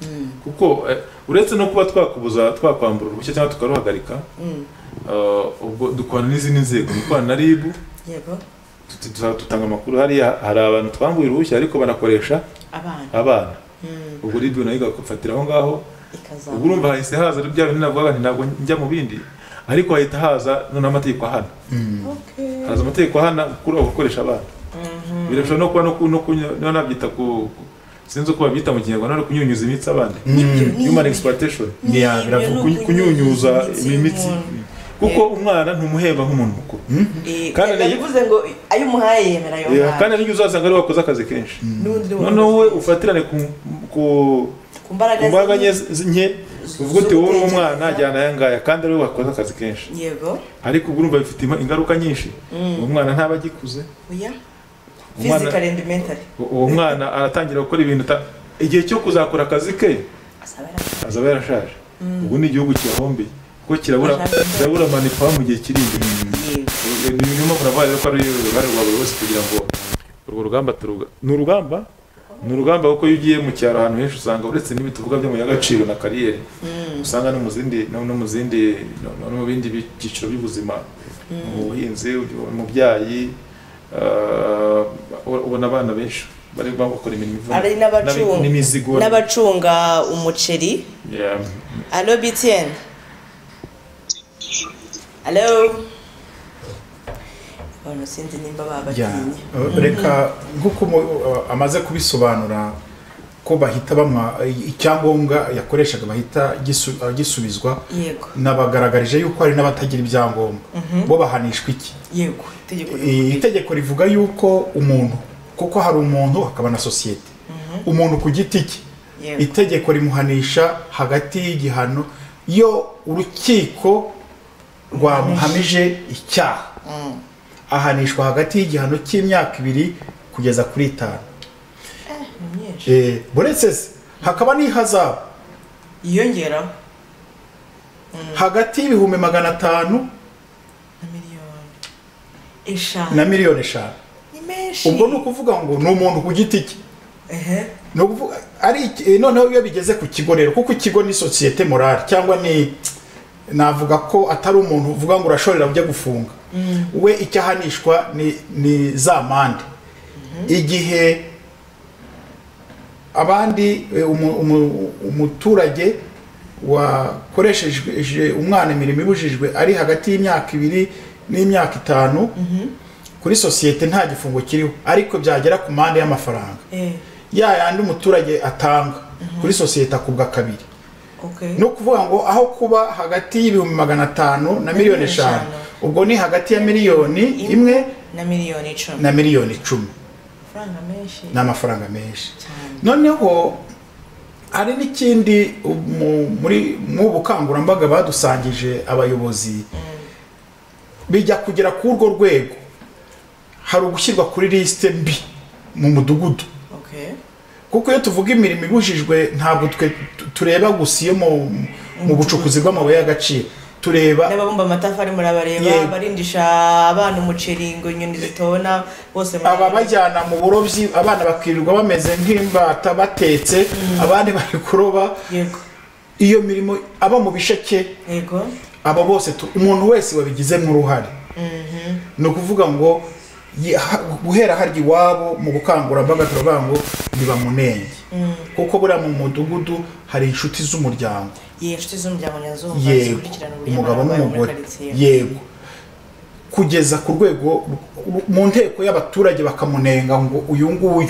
Mm, kuko eh, uretse no kuba twakubuza twakwambura uruhushya cyangwa tukaruhagarika mm. eh, ubwo dukorana n'izindi nzego dukorana na ribu yego tuti- tuza- dutanga amakuru hariya hari abantu twambuye uruhushya ariko banakoresha abana abana Mm, ubwo ribu nayo igafatira aho ngaho ikazamuka ubwo urumva hahise haza bya bintu navuga nti ntabwo njya mu bindi ariko hahita haza noneho amategeko ahana Okay. haza amategeko ahana gukura gukoresha abana Mhm. birashobora no kuba no ku- no kuny- no nabyita ku ku- sinzi uko babyita mu kinyarwanda no kunyunyuza imitsi abandi Nibyo, nibyo. human exploitation Nibyo, Ya, biravuga ni Kuny- kunyunyuza imitsi imitsi y'umuntu. kuko umwana ntumuhemba nk'umuntu mukuru Eh, Kandi yaba ni- bivuze ngo ayo umuhaye yemera ayo Yeah, uhawe. kandi n'igihe uzasanga ariwe wakoze akazi kenshi N'ubundi ni noneho umuntu we ufatirane ku- ku ku mbaraga ku mbaraga ze- nke z- nke uvuga uti wowe uri umwana ajyana aya ngaya kandi ariwe wakoze akazi kenshi yego ariko ubu urumva bifite ima- ingaruka nyinshi uwo mwana ntaba agikuze oya umwana- physical and mental u- uwo mwana aratangira gukora ibintu ata- igihe cyo kuzakora akazi ke asaba yari- azaba yarashaje ubu ni igihugu kiyahombeye kuko kirabura Barashaje. kirabura manipula mu gihe kiri imbere yego ni niyo mpamvu navuga rero ko ari uruhare rwa buri wese kugira ngo urwo rugamba turuga ni urugamba ni urugamba kuko iyo ugiye mu cyaro ahantu henshi usanga uretse n'ibyo tuvuga by'amabuye y'agaciro na kariyeri usanga no mu zindi no no mu zindi no no- no mu bindi byiciro by'ubuzima mu buhinzi umubyayi eh, ubona abana benshi bari bakora imirimo Ari ivuna n'abacunga- n'imizigo n'abacunga umuceri Yeah. alo btn alo abantu sinzi nimba Ya, babatinye eh, reka nk'uko umu- eh, amaze kubisobanura ko bahita bamwa eh, icyangombwa yakoreshaga bahita gisu- eh, gisubizwa yego nabagaragarije yuko hari n'abatagira ibyangombwa bo bahanishwa iki yego itegeko Eh, itegeko rivuga yuko umuntu kuko hari umuntu hakaba na sosiyete umuntu ku giti cye Yego. itegeko rimuhanisha hagati y'igihano iyo urukiko rwamuhamije icyaha ahanishwa hagati y'igihano cy'imyaka ibiri kugeza kuri itanu ni myinshi Eh, buretse se hakaba n'ihazabu yiyongeraho hagati y'ibihumbi magana atanu na miliyoni eshanu na miliyoni eshanu ni menshi ubwo ni ukuvuga ngo ni umuntu ku giti cye ehe ni ukuvuga ari iki- eh, noneho iyo bigeze ku kigo rero kuko ikigo ni sosiyete morale cyangwa ni navuga ko atari umuntu uvuga ngo urashorera ujya gufunga we icyo ahanishwa ni, ni za mande igihe abandi eh, umu- umu- umuturage wakoresheje umwana imirimo ibujijwe ari hagati y'imyaka ibiri n'imyaka itanu kuri sosiyete nta gifungo kiriho ariko byagera ku mande y'amafaranga ehe ya yandi umuturage atanga kuri sosiyete akubwa kabiri okay ni ukuvuga ngo aho kuba hagati y'ibihumbi magana atanu na miliyoni eshanu ubwo ni hagati ya miliyoni imwe na miliyoni icumi na miliyoni icumi amafaranga menshi ni amafaranga menshi cyane noneho hari n'ikindi mu- muri mu bukangurambaga badusangije abayobozi bijya kugera kuri urwo rwego hari ugushyirwa kuri lisite mbi mu mudugudu okay kuko iyo tuvuga imirimo ibujijwe ntabwo twe tu- tureba gusa iyo mu, mu bucukuzi bw'amabuye y'agaciro tureba n'ababumba amatafari murabareba Yego. barindisha abana umuceri ngo inyoni zitona bose muri- aba bajyana mu burobyi abana bakirirwa bameze nk'imbata batetse abandi bari kuroba yego iyo mirimo aba mu bisheke yego aba bose tu- umuntu wese wabigizemo uruhare ni ukuvuga ngo ye- ha- guhera harya iwabo mu bukangurambaga turavuga ngo ni bamunenge kuko buriya mu mudugudu hari inshuti z'umuryango ye inshuti z'umuryango nyazumva yego umugabo n'umugore yego kugeza ku rwego mu nteko y'abaturage bakamunenga ngo uyu nguyu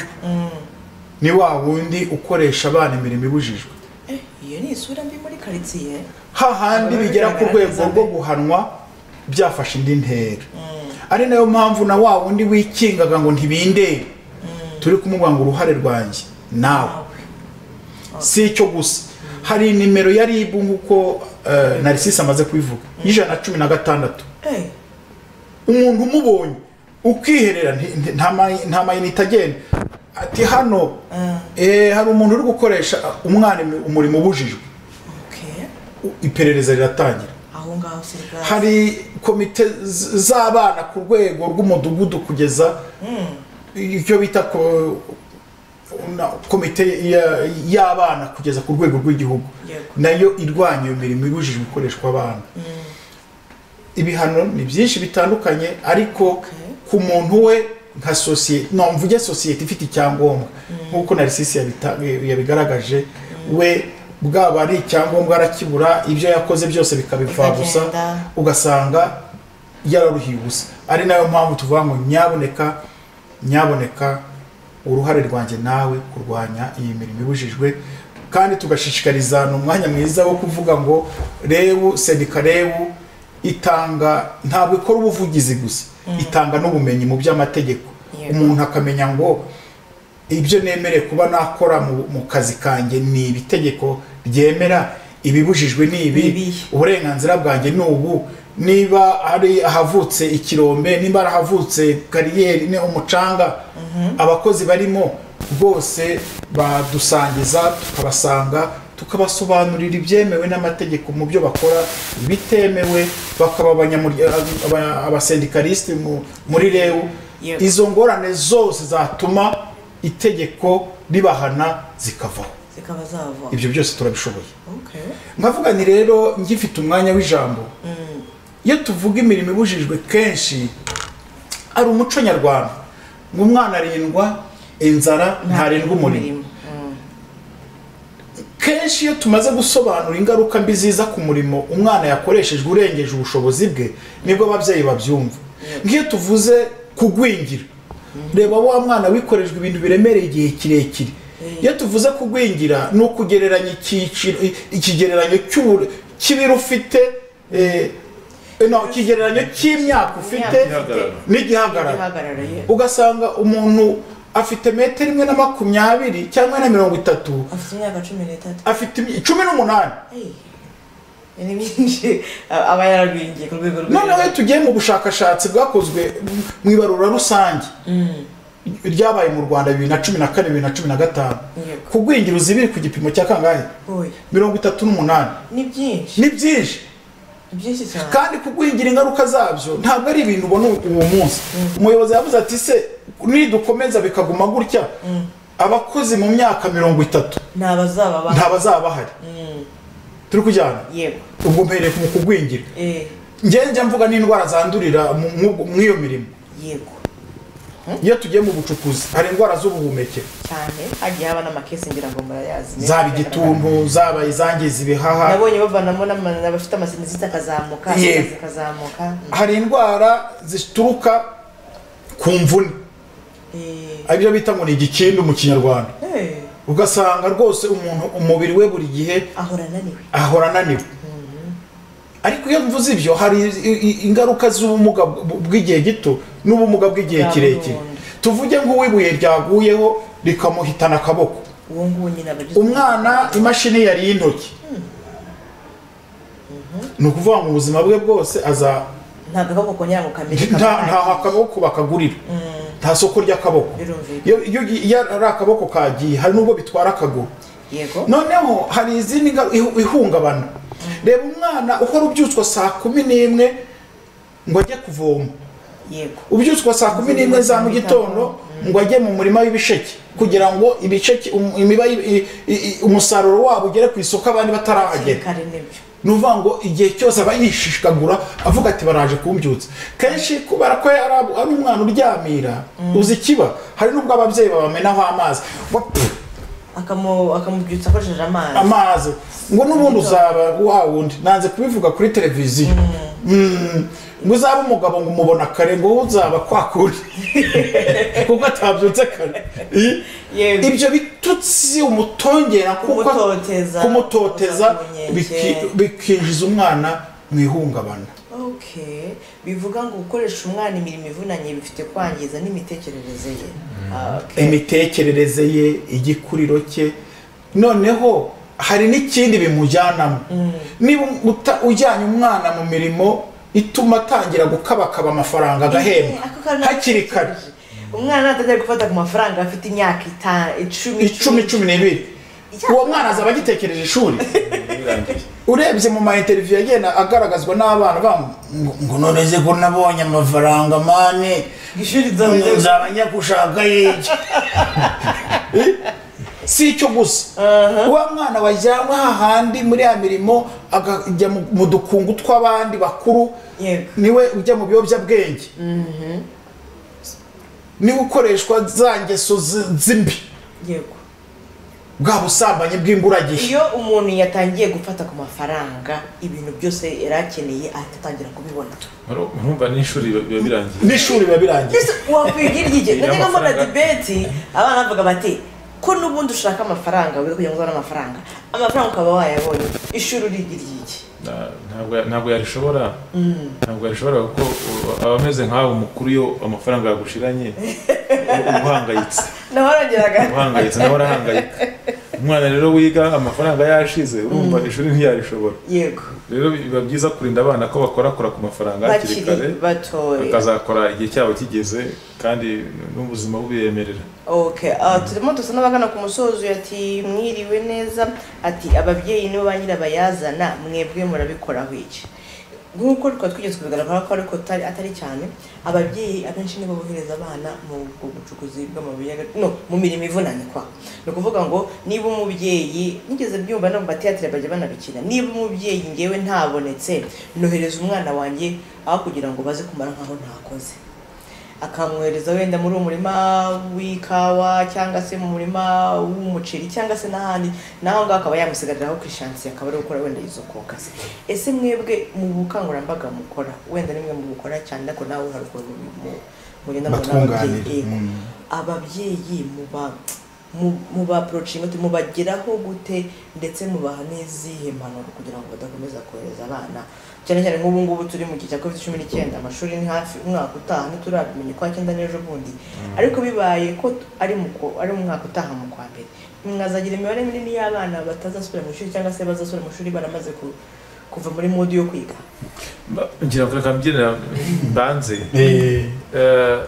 ni wa wundi ukoresha abana imirimo ibujijwe iyo ni isura mbi muri karitsiye hahandi bigera ku rwego rwo guhanwa byafashe indi ntera ari nayo mpamvu na wa wundi wikingaga ngo ntibindere turi kumubwira ngo uruhare rwanjye nawe si icyo gusa hari nimero ya ribu nk'uko eh, narisisi amaze kubivuga y'ijana na cumi na gatandatu Eh, umuntu umubonye ukiherera nti- nti- nta mayi- nta mayinite agenda ati hano eh, hari umuntu uri gukoresha umwana imi- umurimo ubujijwe okay. U- iperereza riratangira aho ngaho serivasi hari komite z- z'abana ku rwego rw'umudugudu kugeza icyo bita ko- na- komite ya- y'abana kugeza ku rwego rw'igihugu Yego. nayo irwanya iyo mirimo ibujijwe gukoreshwa abana ibihano ni byinshi bitandukanye ariko ku muntu we nka sosiyete no mvuge sosiyete ifite icyangombwa nk'uko narisisi yabita- yabigaragaje we bwaba ari icyangombwa arakibura ibyo yakoze byose bikabipfa gusa Bikagenda. ugasanga yararuhiye ubusa ari nayo mpamvu tuvuga ngo nyaboneka nyaboneka uruhare rwanjye nawe kurwanya iyi mirimo ibujijwe kandi tugashishikariza ni umwanya mwiza wo kuvuga ngo rebu sendika rebu itanga ntabwo ikora ubuvugizi gusa itanga n'ubumenyi mu by'amategeko Yego. umuntu akamenya ngo ibyo nemereye kuba nakora mu, mu kazi kanjye ni ibi tegeko ryemera ibibujijwe ni Ni ibi ibihe. uburenganzira bwanjye ni ubu niba hari ahavutse ikirombe niba hari ahavutse kariyeri ni umucanga abakozi barimo bose badusangiza tukabasanga tukabasobanurira ibyemewe n'amategeko mu byo bakora ibitemewe bakaba abanyamurya- aba- abasendikariste mu- muri rewu Yego. izo ngorane zose zatuma itegeko ribahana zikavaho zikaba zava ibyo byose turabishoboye Okay. nkavuga ni rero ngifite umwanya w'ijambo iyo tuvuga imirimo ibujijwe kenshi ari umuco nyarwanda ngo umwana arindwa inzara ntarindwa umurimo kenshi iyo tumaze gusobanura ingaruka mbi ziza ku murimo umwana yakoreshejwe urengeje ubushobozi bwe nibwo ababyeyi babyumva nk'iyo tuvuze kugwingira reba wa mwana wikorejwe ibintu biremereye igihe kirekire iyo tuvuze kugwingira ni ukugereranya icyiciro i- ikigereranyo cy'ubure- cy'ibiro ufite eh, no, ikigereranyo cy'imyaka ufite Igihagararo. n'igihagararo ihagarariye ugasanga umuntu afite metero imwe na makumyabiri cyangwa na mirongo itatu afite imyaka cumi n'itatu afite imi- cumi n'umunani Eh, ni byinshi A- aba yaragwingiye ku rwego rw'ijana. noneho iyo tugiye mu bushakashatsi bwakozwe mu ibarura rusange ryabaye mu rwanda bibiri na cumi na kane bibiri na cumi na gatanu Yego. kugwingira uzibiri ku gipimo cya kangahe Oya, mirongo itatu n'umunani ni byinshi ni byinshi ni byinshi cyane kandi kugwingira ingaruka zabyo ntabwo ari ibintu ubona uwo munsi umuyobozi yavuze ati se nidukomeza bikaguma gutya abakozi mu myaka mirongo itatu ni abazaba ba nta bazaba bahari turi kujyana yego ubwo mpereye mu kugwingira eh, njye njya mvuga n'indwara zandurira mu- mu- mu iyo mirimo yego iyo tugiye mu bucukuzi hari indwara z'ubuhumekero cyane hagiye haba n'amakesi ngira ngo murayazi zaba igituntu zaba izangiza ibihaha nabonye bavanamo n'ama- n'abafite amasinzi akazamuka Yego. akazi kazamuka hari indwara zituruka ku mvune Eh, ibyo bita ngo ni igikindi mu kinyarwanda eh, ugasanga rwose umuntu umubiri we buri gihe ahora ananiwe ahora ananiwe ariko iyo mvuze ibyo hari i- i- ingaruka z'ubumuga bw- bw'igihe gito n'ubumuga bw'igihe Bwa kirekire burundu. tuvuge nk'uwibuye ryaguyeho rikamuhitana akaboko uwo nguwo nyine aba agizwe umwana imashini yariye intoki ni ukuvuga ngo ubuzima bwe bwose aza ntabwo akaboko kongera ngo kamere nta- ntaho akaboko bakagurira nta soko ry'akaboko Birumvikana. iyo iyo ugi- iyo ari akaboko kagiye hari n'ubwo bitwara akaguru yego noneho hari izindi ngaru- ihu- ihungabana reba umwana uhora ubyutswa saa kumi n'imwe ngo ajye kuvoma yego ubyutswa saa kumi n'imwe za mu gitondo ngo ajye mu murima w'ibisheke kugira ngo ibisheke um- imiba y- i- i- umusaruro wabo ugere ku isoko abandi batarahagera kare nibyo ni uvuga ngo igihe cyose aba yishishikagura avuga ati baraje kumbyutsa kenshi kubera ko yari ari umwana uryamira uzi ikiba hari n'ubwo ababyeyi babamenaho amazi Wa- akamu- akamubyutsa akoresheje amazi amazi ngo n'ubundi uzaba wa wundi nanze kubivuga kuri televiziyo Mm. ngo uzabe umugabo ngo umubona kare ngo wowe uzaba kwa kundi kuko atabyutse kare I- Yewe. ibyo bitutsi umutongera kuko- Kumutoteza. kumutoteza Kumunyenga. biki- bikinjiza umwana mu ihungabana okay bivuga ngo gukoresha umwana imirimo ivunanye bifite kwangiza n'imitekerereze ye Okay. imitekerereze ye igikuriro cye noneho hari n'ikindi bimujyanamo niba uta- ujyanye umwana mu mirimo ituma atangira gukabakaba amafaranga agahembwa Ako kantu hakiri kare umwana atajya gufata ku mafaranga afite imyaka itanu icumi icumi cumi n'ibiri uwo mwana azaba agitekereje ishuri urebye mu mainteriviyu agenda agaragazwa n'abana bamu ngo- ngo none ze ko nabonye amafaranga mane ishuri Umuntu ryawe nzaba njya gushaka yiki si icyo gusa wa mwana wajyanwa hahandi muri ya mirimo akajya mu- mu dukungu tw'abandi bakuru Yego. niwe ujya mu biyobyabwenge niwe ukoreshwa za ngeso zi- zimbi yego bwa busambanyi bw'imburagihe iyo umuntu yatangiye gufata ku mafaranga ibintu byose yari akeneye ahita atangira kubibona murumva n'ishuri biba biba birangiye n'ishuri biba birangiye mbese wakwiga iryige Iyo najyaga mbona amafaranga- dibeti abana bavuga bati ko n'ubundi ushaka amafaranga wiga kugira ngo uzabone amafaranga amafaranga ukaba wayabonye ishuri uriga iryige Na- ntabwo ntabwo yarishobora ntabwo yarishobora kuko uh, aba ameze nk'aho umukuru iyo amafaranga yagushiranye uba uhangayitse naho arongeraga uhangayitse nawe arahangayika umwana rero wiga amafaranga yashize urumva ishuri ntiyarishobora yego rero biba byiza kurinda abana ko bakorakora ku mafaranga hakiri kare bakiri batoya bakazakora igihe cyabo kigeze kandi n'ubuzima bubiyemerera okay ah, turimo dusa n'abagana ku musozo ati mwiriwe neza ati ababyeyi nibo ba nyirabayazana mwebwe murabikoraho iki nk'uko twari twigeze kubigaragara ko ariko atari atari cyane ababyeyi abenshi nibo bohereza abana mu mu bucukuzi bw'amabuye y'agaciro- no mu mirimo ivunanye kwa ni ukuvuga ngo niba umubyeyi nigeze byumva no mu matiyatire bajya banabikina niba umubyeyi ngewe ntabonetse nohereza umwana wanjye aho kugira ngo baze kumara nkaho ntakoze akamwohereza wenda muri uwo murima w'ikawa cyangwa se mu murima w'umuceri cyangwa se n'ahandi naho ngaho akaba yamusigariraho ku ishansi akaba ari gukora wenda izo kokazi ese mwebwe mu bukangurambaga mukora wenda nimwe mu bukora cyane ariko nawe hari ukuntu mu- mu- mugenda mubona Batunganira. ababyeyi Mm. ababyeyi muba mu- mubaporochinga gute mubageraho gute ndetse mubaha n'izihe mpanuro kugira ngo badakomeza kohereza abana cyane cyane nk'ubu ngubu turi mu gihe cya covid cumi n'icyenda amashuri ni hafi umwaka utaha ntiturabimenya kwa cyenda n'ejo bundi ariko bibaye ko t- ari mu ku- ari mu mwaka utaha mu kwa mbere mwazagira imibare minini y'abana batazasubira mu ishuri cyangwa se bazasubira mu ishuri baramaze ku- kuva muri modi yo kwiga Ba- ngira ngo reka mbyinira mbanze Eh, Eh,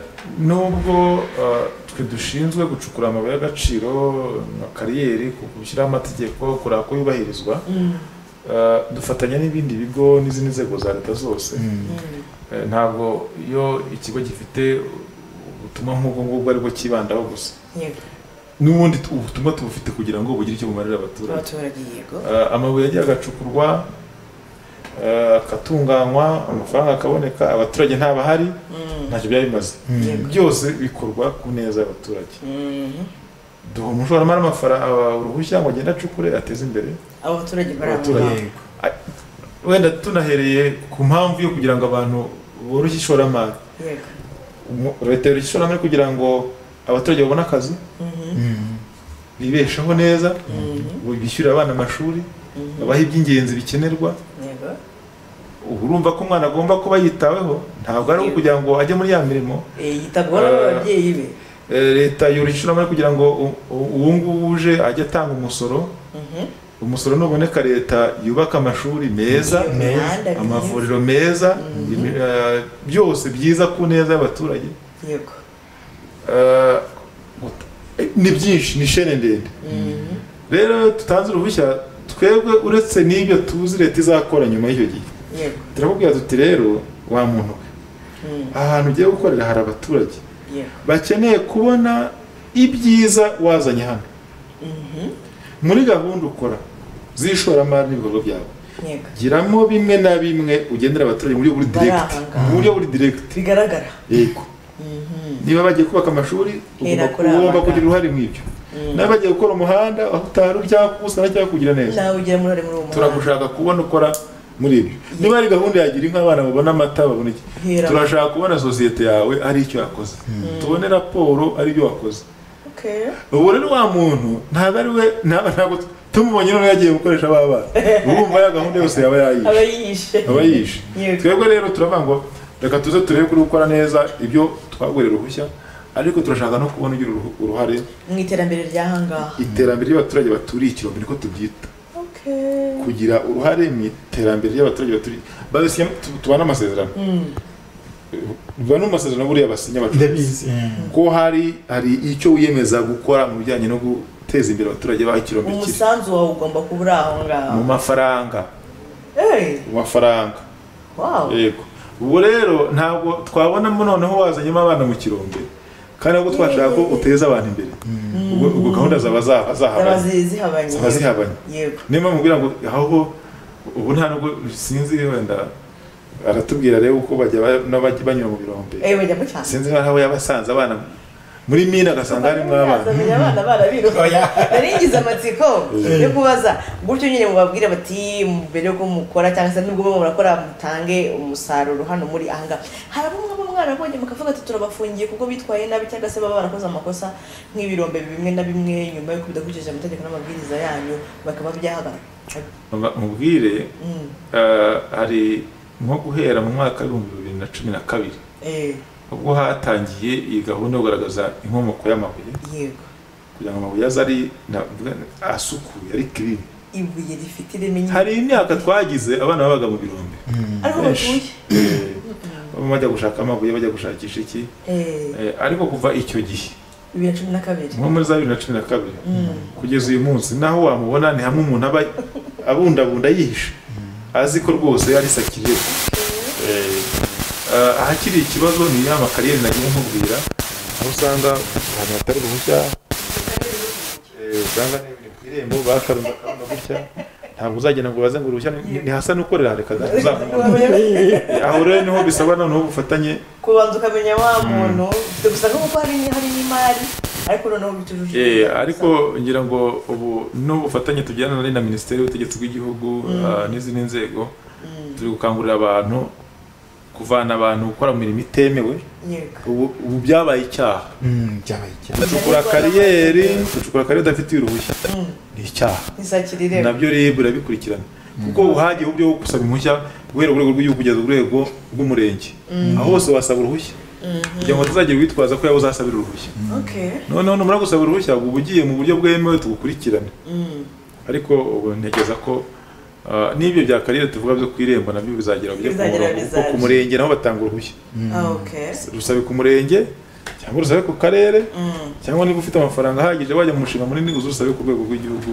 nubwo eh, twe dushinzwe gucukura amabuye y'agaciro nka kariyeri gushyiraho amategeko kureba ko yubahirizwa eh, dufatanya n'ibindi bigo n'izindi nzego za leta zose Eh, ntabwo iyo ikigo gifite ubutumwa nk'ubwo ngubwo aribwo cyibandaho gusa yego n'ubundi tu- ubutumwa tubufite kugira ngo bugire icyo bumarira abaturage abaturage yego Eh, amabuye yagiye agacukurwa eh, agatunganywa amafaranga akaboneka abaturage ntabahari Mm. ntacyo byari bimaze Yego. byose bikorwa ku neza y'abaturage Mhm. duha umushoramari amafara- aba- uruhushya ngo agende acukure ateze imbere abaturage bari aho Abaturage. ngaho. yego. wenda tunahereye ku mpamvu yo kugira ngo abantu boroshye ishoramari yego Umu- leta yoroshya ishoramari kugira ngo abaturage babone akazi Mm. bibesheho neza Mhm. bishyurire abana amashuri Mhm. babahe iby'ingenzi bikenerwa yego ubu urumva ko umwana agomba kuba yitaweho ntabwo ari ukugira ngo ajye muri ya mirimo Eh, yitabwaho n'ababyeyi be Eh, leta yoroshya ishoramari kugira ngo u- u- uwo nguwo uje ajye atanga umusoro Mhm. umusoro nuboneka leta yubaka amashuri meza Imihanda myiza. amavuriro meza imi- eh, byose byiza ku neza y'abaturage yego Eh, gut- eh, ni byinshi ni shene ndende Mhm. rero tutanze uruhushya twebwe uretse n'ibyo tuzi leta izakora nyuma y'icyo gihe yego turakubwira tuti rero wa muntu we Mhm. ahantu ugiye gukorera hari abaturage yego bakeneye kubona ibyiza wazanye hano Mhm. muri gahunda ukora z'ishoramari n'ibikorwa byawe yego giramo bimwe na bimwe ugendera abaturage mu buryo buri direct Barahangara. mu buryo buri direct bigaragara yego niba bagiye kubaka amashuri Hera ugomba kuri aba ugomba ngaba. kugira uruhare mu ibyo niba bagiye gukora umuhanda aho utari urya kuwusana cyangwa kugira neza nawe ugira uruhare muri uwo muhanda turagushaka kubona ukora muri ibyo niba ari gahunda yagira inka abana babona amata babona iki Hera. turashaka kubona sosiyete yawe ari icyo yakoze tubone raporo ari byo wakoze Okay. ubu rero wa muntu ntabwo ari we ntabwo ntabwo tumubonye noneho yagiye gukoresha ba bana urumva ya gahunda yose yaba yayishe aba yiyishe aba yishe Yego. twebwe rero turavuga ngo reka tuze turebe kuri gukora neza ibyo twagurira uruhushya ariko turashaka no kubona ugira uruhu- uruhare mu iterambere ry'ahangaha iterambere ry'abaturage baturiye ikirombe niko tubyita Okay. kugira uruhare mu iterambere ry'abaturage baturiye babisinya tubana amasezerano Mm. biba no mu masezerano buriya basinya abacuruzi ndabizi Mm. ko hari hari icyo wiyemeza gukora mu bijyanye no guteza imbere abaturage ba ikirombe kiri umusanzu wawe ugomba kuba uri aho ngaho mu mafaranga Eh, mu mafaranga wow. yego ubu rero ntabwo twabonamo noneho wazanyemo abana mu kirombe kandi nabwo twashaka ko uteza abantu imbere ubwo ubwo gahunda zaba za- zaba zahabanye zi- zihabanye zaba zihabanye yego niyo mpamvu kugira ngo aho ubu nta nubwo sinzi wenda aratubwira rero uko bajya ba- n'abajya banyura mu birombe ewe njya mucyane sinzi aho yabasanze abana muri mina agasanga harimo abana abana barabiruka nari ngize amatsiko Eh. yo kubaza gutyo nyine mubabwire bati mbere yuko mukora cyangwa se nubwo muba murakora mutange umusaruro hano muri ahangaha hari abo mwaba mwarabonye mukavuga ati turabafungiye kuko bitwaye nabi cyangwa se baba barakoze amakosa nk'ibirombe bimwe na bimwe nyuma yo kubidakurikije amategeko n'amabwiriza yanyu bakaba byahagarara mubwire Mm. eh, hari nko guhera mu mwaka w'ibihumbi bibiri na cumi na kabiri Eh, ubwo hatangiye iyi gahunda yo kugaragaza inkomoko y'amabuye yego kugira ngo amabuye aze ari navuga asukuye ari kirimi ibuye rifite ireme nyine hari imyaka twagize abana babaga mu birombe ariho benshi. batuye Eh, bamwe bajya gushaka amabuye bajya gushakisha iki Eh, Eh, ariko kuva icyo gihe bibiri na cumi na kabiri nko muri za bibiri na cumi na kabiri kugeza uyu munsi naho wamubona ni hamwe umuntu aba abundabunda yihishe azi ko rwose ari sakiriye ahakiri ikibazo ni ya makariyeri nagiye nkubwira aho usanga ahantu hatari uruhushya eh, usanga ni ni ku irembo bakarunda akarunda gutya ntabwo uzagenda ngo baze ngo uruhushya ni- ni hasa n'ukorera reka uzamubona aho rero niho bisaba noneho ubufatanye kubanza ukamenya wa muntu ufite gusa nko kuko hari hari n'imari ariko noneho bitujuje Eh, ariko ngira ngo ubu n'ubufatanye tugirana na na minisiteri y'ubutegetsi bw'igihugu ah, n'izindi nzego turi gukangurira abantu kuvana abantu gukora mu mirimo itemewe yego ubu ubu byabaye icyaha Mm, byabaye icyaha gucukura kariyeri gucukura kariyeri udafitiye uruhushya Mm. ni icyaha ntizakirire nabyo rib irabikurikirana kuko ubu hagiyeho uburyo bwo gusaba impushya guhera urwego rw'igihugu kugeza urwego rw'umurenge aho hose wasaba uruhushya kugira ngo tuzagira witwaza ko yawe uzasabira uruhushya okay noneho numara gusaba uruhushya uba ugiye mu buryo bwemewe tugukurikirane Mm. ariko ubu ntekereza ko ah, n'ibyo bya kariyeri tuvuga byo ku irembo nabyo bizagera bijye ku Bizagera, murongo kuko ku bizaje. murenge naho batanga uruhushya Ah, okay rusabe ku murenge cyangwa urusabe ku karere Mm. cyangwa niba ufite amafaranga ahagije wajya mu mushinga munini uze urusabe ku rwego rw'igihugu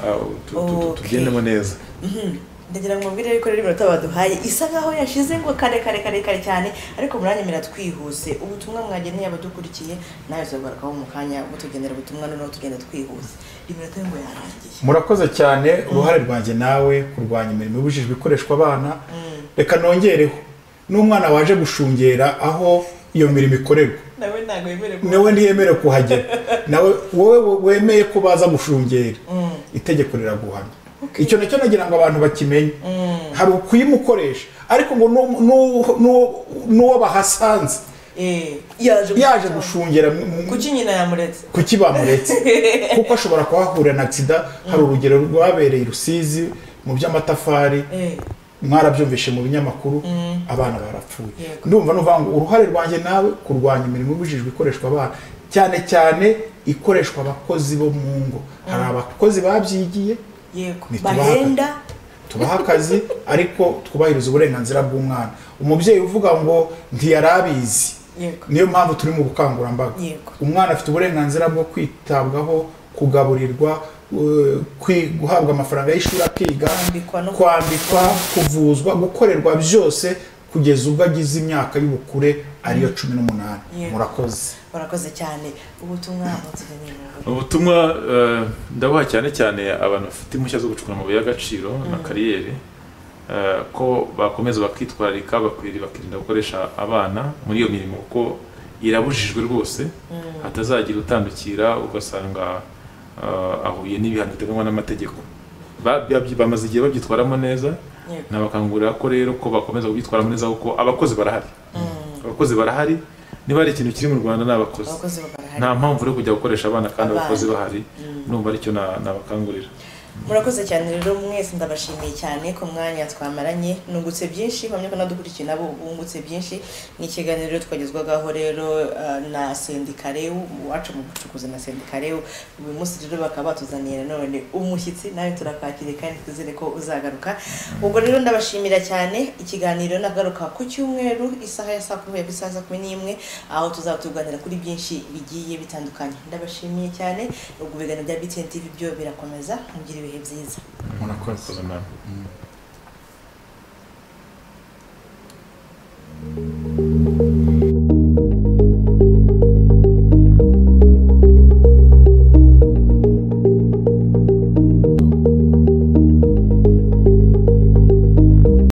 Ah, tu- tu- tu- Okay. tugendemo neza Mhm. ndagira ngo mubwire yuko rero iminota baduhaye isa nkaho yashize ngo kare kare kare kare cyane ariko muranyemerera twihuse ubutumwa mwageneye abadukurikiye nawe uzagarukaho mu kanya butugenera ubutumwa noneho tugenda twihuse iminota yo ngo yarangiye murakoze cyane uruhare rwanjye nawe kurwanya imirimo ibujijwe ikoreshwa abana reka nongereho n'umwana waje gushungera aho iyo mirimo ikorerwa nawe ntabwo wemerewe kuba- nawe ntiyemerewe kuhagera nawe wowe wemeye ko baza gushungera itegeko riraguhana icyo nacyo nagira ngo abantu bakimenye hari ukuyimukoresha ariko ngo n'u- n'u- n'u- n'uwo bahasanze Eh, yaje yaje gushaka. gushungera mu- mu- kuki nyina yamuretse kuki bamuretse kuko ashobora kuhahurira na agisida hari urugero rwabereye i rusizi mu by'amatafari Eh, mwarabyumvishe mu binyamakuru abana barapfuye Yego. ndumva nuvuga ngo uruhare rwanjye nawe kurwanya imirimo ibujijwe ikoreshwa abana cyane cyane ikoreshwa abakozi bo mu ngo hari abakozi babyigiye yego Ntitubaha. bahenda tubaha akazi ariko twubahiriza uburenganzira bw'umwana umubyeyi uvuga ngo ntiyarabizi yego niyo mpamvu turi mu bukangurambaga Yego. umwana afite uburenganzira bwo kwitabwaho kugaburirwa eh, kwi- guhabwa amafaranga y'ishuri akiga Kwambikwa no- kwambikwa kuvuzwa gukorerwa byose kugeza ubwo agize imyaka y'ubukure ariyo cumi n'umunani Yego. murakoze barakoze cyane ubutumwa batugeneye mu rugo. ubutumwa eh, ndabuha cyane cyane abantu bafite impushya zo gucukura amabuye y'agaciro na kariyeri eh, ko bakomeza bakitwararika bakwiriye bakirinda gukoresha abana muri iyo mirimo kuko irabujijwe rwose hatazagira utandukira ugasanga eh, ahuye n'ibihano biteganywa n'amategeko Ba- babyi- bamaze igihe babyitwaramo neza Yego. nabakangurira ko rero ko bakomeza kubyitwaramo neza kuko abakozi barahari abakozi barahari niba hari ikintu kiri mu rwanda ni abakozi abakozi barahari nta mpamvu yo kujya gukoresha abana kandi Abana. abakozi bahari numva aricyo na- nabakangurira murakoze cyane rero mwese ndabashimiye cyane ku mwanya twamaranye nungutse byinshi bamwe ko nadukurikiye nabo bungutse byinshi ni ikiganiro twagezwagaho rero eh, na sendikareu uwacu mu bucukuzi na sendikareu uyu munsi rero bakaba batuzaniye nanone umushyitsi nawe turakwakiriye kandi twizere ko uzagaruka ubwo rero ndabashimira cyane ikiganiro nagaruka ku cyumweru isaha ya saa kumi ku isaha ya saa kumi n'imwe aho tuzatuganira kuri byinshi bigiye bitandukanye ndabashimiye cyane ubwo ibiganiro bya btn tv byo birakomeza mugire ibihe byiza murakoze